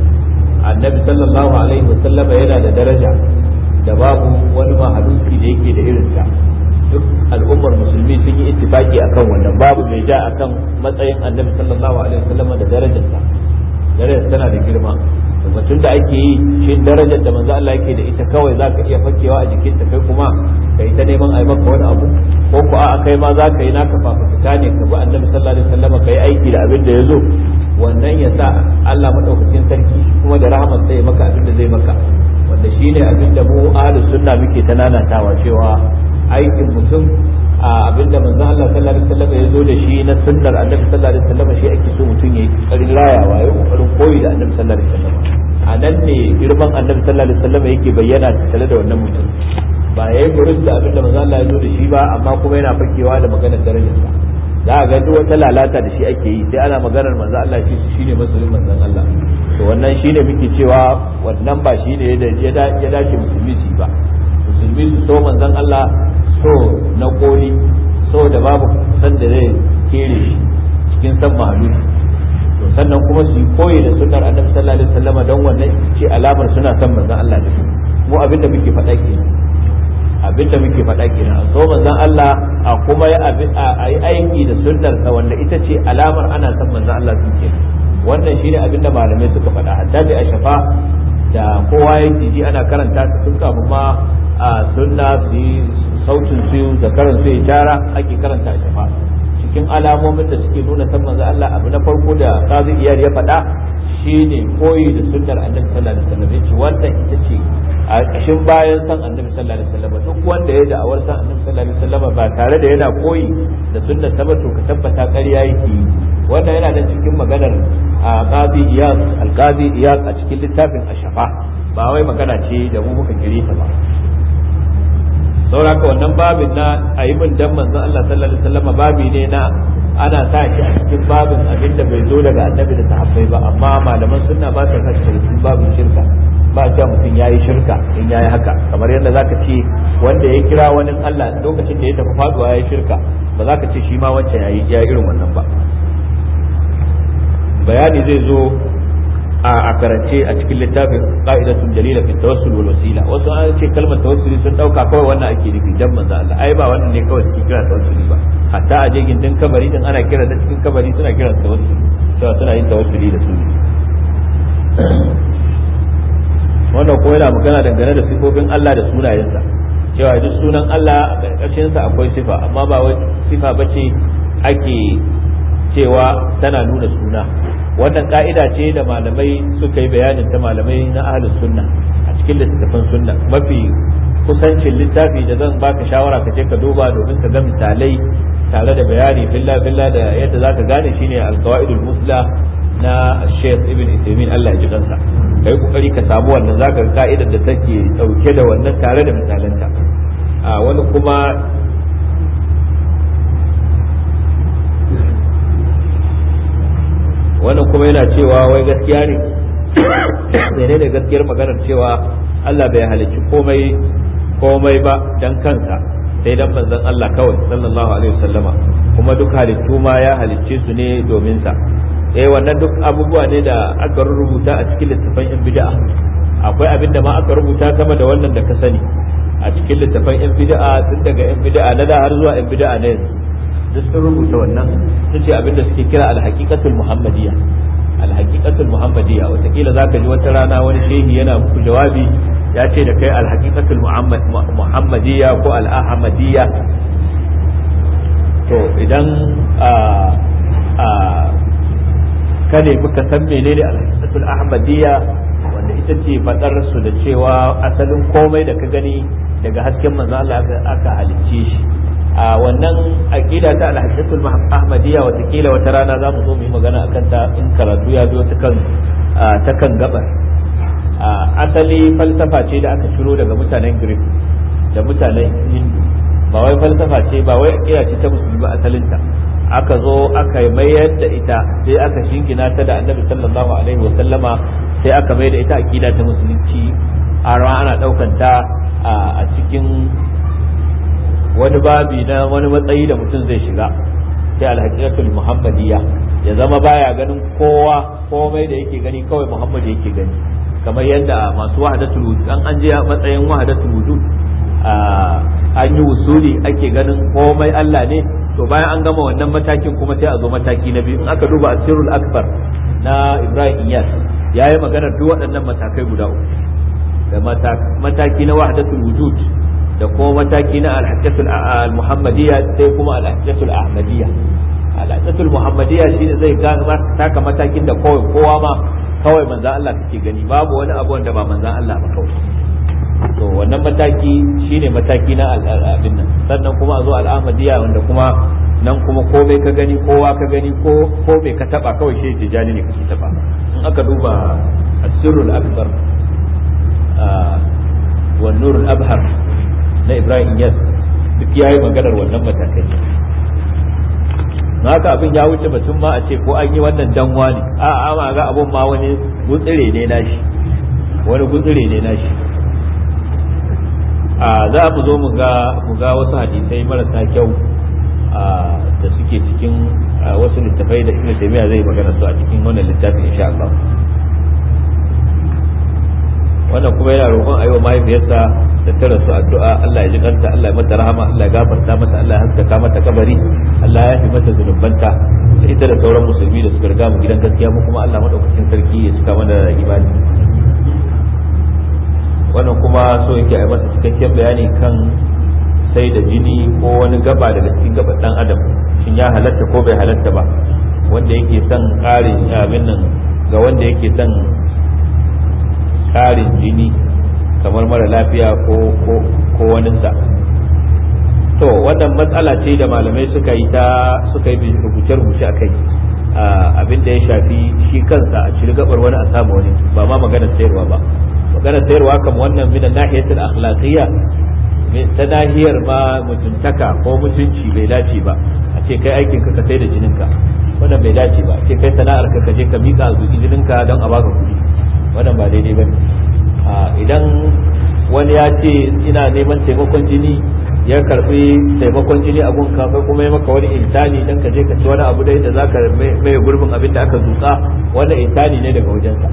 annabi sallallahu alaihi wa sallama yana da daraja da babu wani mahaluki da yake da irin ta duk al'ummar musulmi sun yi ittifaki akan wannan babu mai ja akan matsayin annabi sallallahu alaihi wa sallama da darajarsa darajar tana da girma batun da ake yi shi darajar da manzo Allah yake da ita kawai zaka iya fakewa a jikinta kai kuma kai ta neman ai maka wani abu ko ko a kai ma zaka yi naka fafutuka ne ka bi annabi sallallahu alaihi wasallam kai aiki da abin da yazo wannan ya sa Allah madaukakin sarki kuma da rahmat sai maka abin da zai maka wanda shine abin da mu ahlus sunna muke ta nanatawa cewa aikin mutum a abinda manzon Allah sallallahu alaihi wasallam ya zo da shi na sunnar annabi sallallahu alaihi wasallam shi ake so mutum yayi kokarin layawa yayi kokarin koyi da annabi sallallahu alaihi wasallam a nan ne girman annabi sallallahu alaihi wasallam yake bayyana tare da wannan mutum ba yayi gurin da abinda manzon Allah ya zo da shi ba amma kuma yana fakewa da maganar darajarsa za a ga duk wata lalata da shi ake yi sai ana maganar manzon Allah shi shine masoyin manzon Allah to wannan shine muke cewa wannan ba shine ya dace musulmi su ba musulmi su so manzon Allah so na koli so da babu san da zai kere shi cikin san mahaluki to sannan kuma su yi koyi da sunnar annabi sallallahu alaihi wasallam don wannan ce alamar suna son manzon Allah da su mu abinda muke faɗa kenan abinda muke faɗa kenan a so manzon Allah a kuma a yi aiki da sunnar sa wanda ita ce alamar ana son manzon Allah su kenan wannan shine abinda malamai suka faɗa hadda da ashafa da kowa yake ji ana karanta su tun kafin ma a sunna su yi sautin su da karan su ya tara ake karanta a shafa cikin alamomin da suke nuna san manzo Allah abu na farko da kazi iyar ya faɗa shine koyi da sunnar annabi sallallahu alaihi wasallam yace wannan ita ce a ƙashin bayan san annabi sallallahu alaihi wasallam duk wanda ya da'awar san annabi sallallahu alaihi wasallam ba tare da yana koyi da sunnar ta ba to ka tabbata ƙarya yake yi wannan yana da cikin maganar a qazi iyas al-qazi iyas a cikin littafin ashafa ba wai magana ce da mu muka kire ta ba sauraka wannan babin na a yi min dan manzon Allah sallallahu alaihi wasallam babi ne na ana sa shi a cikin babin abin da bai zo daga annabi da sahabbai ba amma malaman sunna ba sa sa shi cikin babin shirka ba ta mutum yayi shirka in yayi haka kamar yadda zaka ce wanda ya kira wani Allah lokacin da ya tafi faduwa yayi shirka ba za ka ce shi ma wancan yayi ya irin wannan ba bayani zai zo a karance a cikin littafin qa'idatun dalila fi tawassul wal wasila wasu an ce kalmar tawassuli sun dauka kawai wannan ake nufi dan manzo Allah ai ba wannan ne kawai suke kira tawassuli ba hatta a je gindin kabari din ana kira da cikin kabari suna kira tawassuli cewa suna yin tawassuli da su wannan ko yana magana dangane da sifofin Allah da sunayensa cewa duk sunan Allah a ƙarƙashin sa akwai sifa amma ba wai sifa bace ake cewa tana nuna suna wannan ka'ida ce da malamai suka yi bayanin ta malamai na ahlus sunna a cikin littattafan sunna mafi kusancin littafi da zan baka shawara ka je ka duba domin ka ga misalai tare da bayani billa billa da yadda zaka gane shine al-qawaidul musla na Sheikh Ibn Uthaymeen Allah ya ji kansa kai kokari ka samu wannan zaka ga ka'idar da take dauke da wannan tare da misalanta a wani kuma wannan kuma yana cewa wai gaskiya ne mene ne gaskiyar maganar cewa Allah bai halicci komai komai ba dan kansa sai dan manzon Allah kawai sallallahu alaihi wasallama kuma duk halittu ma ya halicce su ne domin sa eh wannan duk abubuwa ne da aka rubuta a cikin littafan yan bid'a akwai abin da ma aka rubuta sama da wannan da ka sani a cikin littafan yan bid'a tun daga yan bid'a na da har zuwa yan bid'a na yanzu duk sun rubuta wannan su ce abin da suke kira alhaqiqatul muhammadiyya alhaqiqatul muhammadiyya wataƙila zaka ji wata rana wani shehi yana muku jawabi ya ce da kai alhaqiqatul muhammadiyya ko al-ahmadiyya to idan a a kane muka san menene alhaqiqatul ahmadiyya wanda ita ce fadar su da cewa asalin komai da ka gani daga hasken manzo Allah aka halicce shi a wannan aqida ta al-hadisul ahmadiyya watakila wata rana za mu zo mu yi magana akan ta in karatu ya biyo ta kan ta kan gabar asali falsafa ce da aka shiro daga mutanen greek da mutanen hindu ba wai falsafa ce ba wai aqida ce ta musulmi ba asalinta aka zo aka mayar da ita sai aka shingina ta da annabi sallallahu alaihi wa sallama sai aka mayar da ita aqida ta musulunci a ana daukan ta a cikin wani babi na wani matsayi da mutum zai shiga sai alhaqiqatul muhammadiyya ya zama baya ganin kowa komai da yake gani kawai muhammad yake gani kamar yadda masu wahdatul wujud an an je matsayin wahdatul wujud an yi wusuli ake ganin komai Allah ne to bayan an gama wannan matakin kuma sai a zo mataki na biyu in aka duba asirul akbar na Ibrahim Iyas yayi magana duk waɗannan matakai guda uku da mataki na wahdatul wujud da kuma mataki na alhajjatul muhammadiyya sai kuma alhajjatul ahmadiyya alhajjatul muhammadiyya shine zai taka matakin da kawai kowa ma kawai manzan Allah kake gani babu wani abu wanda ba manzan Allah ba kawai to wannan mataki shine mataki na abin nan sannan kuma a zo al'ahmadiyya wanda kuma nan kuma komai ka gani kowa ka gani ko ko bai ka taba kawai shi tijani ne kake taba in aka duba asirul akbar wa nurul abhar na Ibrahim Yas duk yayi maganar wannan matakai haka abin ya wuce batun ma a ce ko an yi wannan danwa ne a a ma ga abun ma wani gutsire ne nashi wani gutsire ne nashi a za mu zo mu ga mu ga wasu hadisai marasa kyau da suke cikin wasu littafai da Ibn Taymiyyah zai magana su a cikin wannan littafin insha Allah wannan kuma yana roƙon a yi wa mahaifiyarsa da ta rasu addu'a Allah ya ji kanta Allah ya mata rahama Allah ya gafarta mata Allah ya haskaka mata kabari Allah ya fi mata zunubanta da ita da sauran musulmi da suka riga mu gidan gaskiya mu kuma Allah madaukakin sarki ya cika mana da imani wannan kuma so yake a masa cikakken bayani kan sai da jini ko wani gaba daga cikin gaban dan adam shin ya halatta ko bai halatta ba wanda yake son ƙarin abin nan ga wanda yake son ƙarin jini kamar mara lafiya ko ko waninsa to wannan matsala ce da malamai suka yi ta suka yi rubuce-rubuce a kai abin da ya shafi shi kansa a ciri gabar wani a samu wani ba ma magana sayarwa ba magana sayarwa kam wannan min nahiyatul akhlaqiyya ta nahiyar ma mutuntaka ko mutunci bai dace ba a ce kai aikin ka ka sai da jininka wannan bai dace ba a ce kai sana'ar ka ka je ka mika a zuci jininka don a baka kuɗi wannan ba daidai ba idan wani ya ce ina neman taimakon jini ya karbi taimakon jini a gunka kai kuma ya maka wani intani dan ka je ka ci wani abu dai da zaka mai gurbin abin da aka zuka wannan intani ne daga wajensa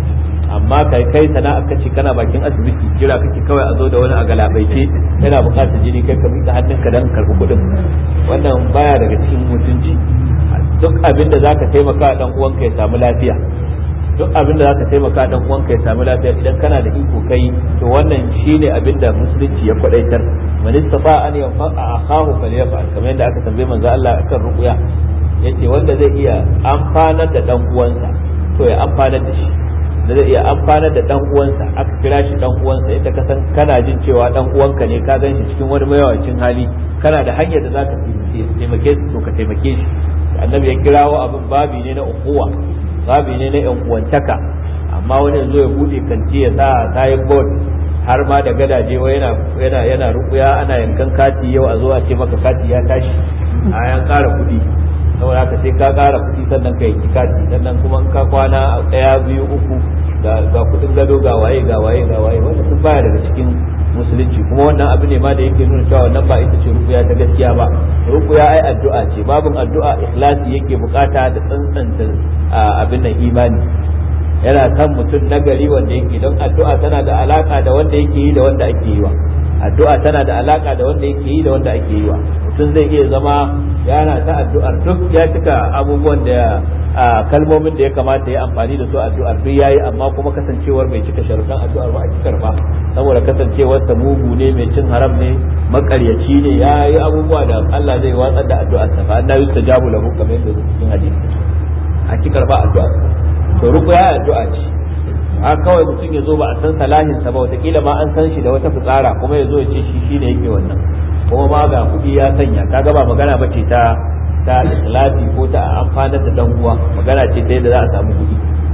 amma kai kai sana'a kace kana bakin asibiti jira kake kawai a zo da wani a galabaice yana buƙatar jini kai ka miƙa hannunka dan karɓi kuɗin wannan baya daga cikin mutunci duk abin da zaka taimaka dan uwanka ya samu lafiya duk abin da zaka taimaka dan uwanka ya samu lafiya idan kana da iko kai to wannan shine abin da musulunci ya kwadaitar man istata an yanfa'a akahu falyaf'al kamar yadda aka tambaye manzo Allah akan ruqya yace wanda zai iya amfanar da dan uwansa to ya amfanar da shi da zai iya amfanar da dan uwansa aka kira shi dan uwansa yadda ka san kana jin cewa dan uwanka ne ka gan shi cikin wani mayawacin hali kana da hanyar da zaka taimake shi to ka taimake shi annabi ya kirawo abin babi ne na ukuwa babi ne na yan uwantaka amma wani yanzu ya bude kanti ya sa kayan board har ma da gadaje wa yana yana yana rukuya ana yankan kati yau a zo a ce maka kati ya tashi a yan kara kuɗi saboda haka sai ka kara kuɗi sannan ka yanki kati sannan kuma in ka kwana ɗaya biyu uku ga ga kuɗin gado ga waye ga waye ga waye wanda sun baya daga cikin musulunci kuma wannan abu ne ma da yake nuna cewa wannan ba ita ce rukuya ta gaskiya ba rukuya ai addu'a ce babin addu'a ikhlasi yake bukata da tsantsanta abin nan imani yana kan mutum nagari wanda yake don addu'a tana da alaka da wanda yake yi da wanda ake yi wa addu'a tana da alaka da wanda yake yi da wanda ake yi wa mutum zai iya zama yana ta addu'ar duk ya cika abubuwan da kalmomin da ya kamata ya amfani da su addu'ar duk yayi amma kuma kasancewar bai cika sharuɗan addu'ar ba a cikar ba saboda kasancewar sa mugu ne mai cin haram ne makaryaci ne ya yi abubuwa da Allah zai watsar da addu'ar sa fa annabi yustajabu lahu kamar yadda cikin hadisi a cikar ba addu'ar to ruqya addu'a ce a kawai mutum ya zo ba a san salahin sa ba wataƙila ma an san shi da wata fitsara kuma ya zo ya ce shi shine yake wannan kuma ma ga kuɗi ya sanya kaga ba magana ba ce ta ta ikhlasi ko ta amfanar da dan uwa magana ce ta yadda za a samu kuɗi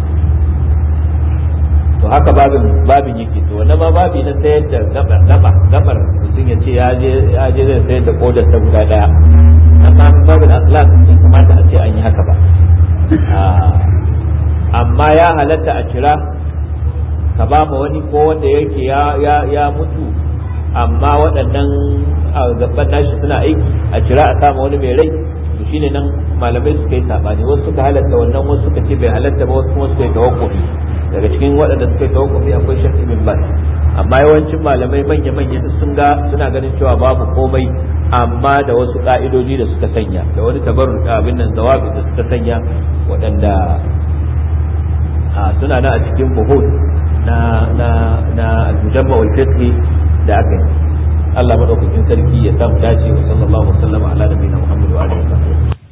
to haka babin babin yake to wannan ma babi na sayar da gaba gaba gabar mutum ya ce ya je ya je zai sayar da kodar ta guda daya amma babin akhlaq bai kamata a ce an yi haka ba amma ya halatta a kira ka ba ma wani ko wanda yake ya ya ya mutu amma waɗannan gaban nashi suna aiki a kira a sama wani mai rai to shine nan malamai suka yi sabani wasu suka halatta wannan wasu suka ce bai halatta ba wasu kuma suka yi tawakkufi daga cikin waɗanda suka yi tawakkufi akwai shakki bin bas amma yawancin malamai manya manya sun ga suna ganin cewa babu komai amma da wasu ka'idoji da suka sanya da wani tabarru abin nan zawabi da suka sanya waɗanda suna nan a cikin buhud na na na al-mujamma wal fiqh da aka yi Allah madaukakin sarki ya samu dace wa sallallahu alaihi wa sallam ala nabiyina Muhammad wa alihi wa sahbihi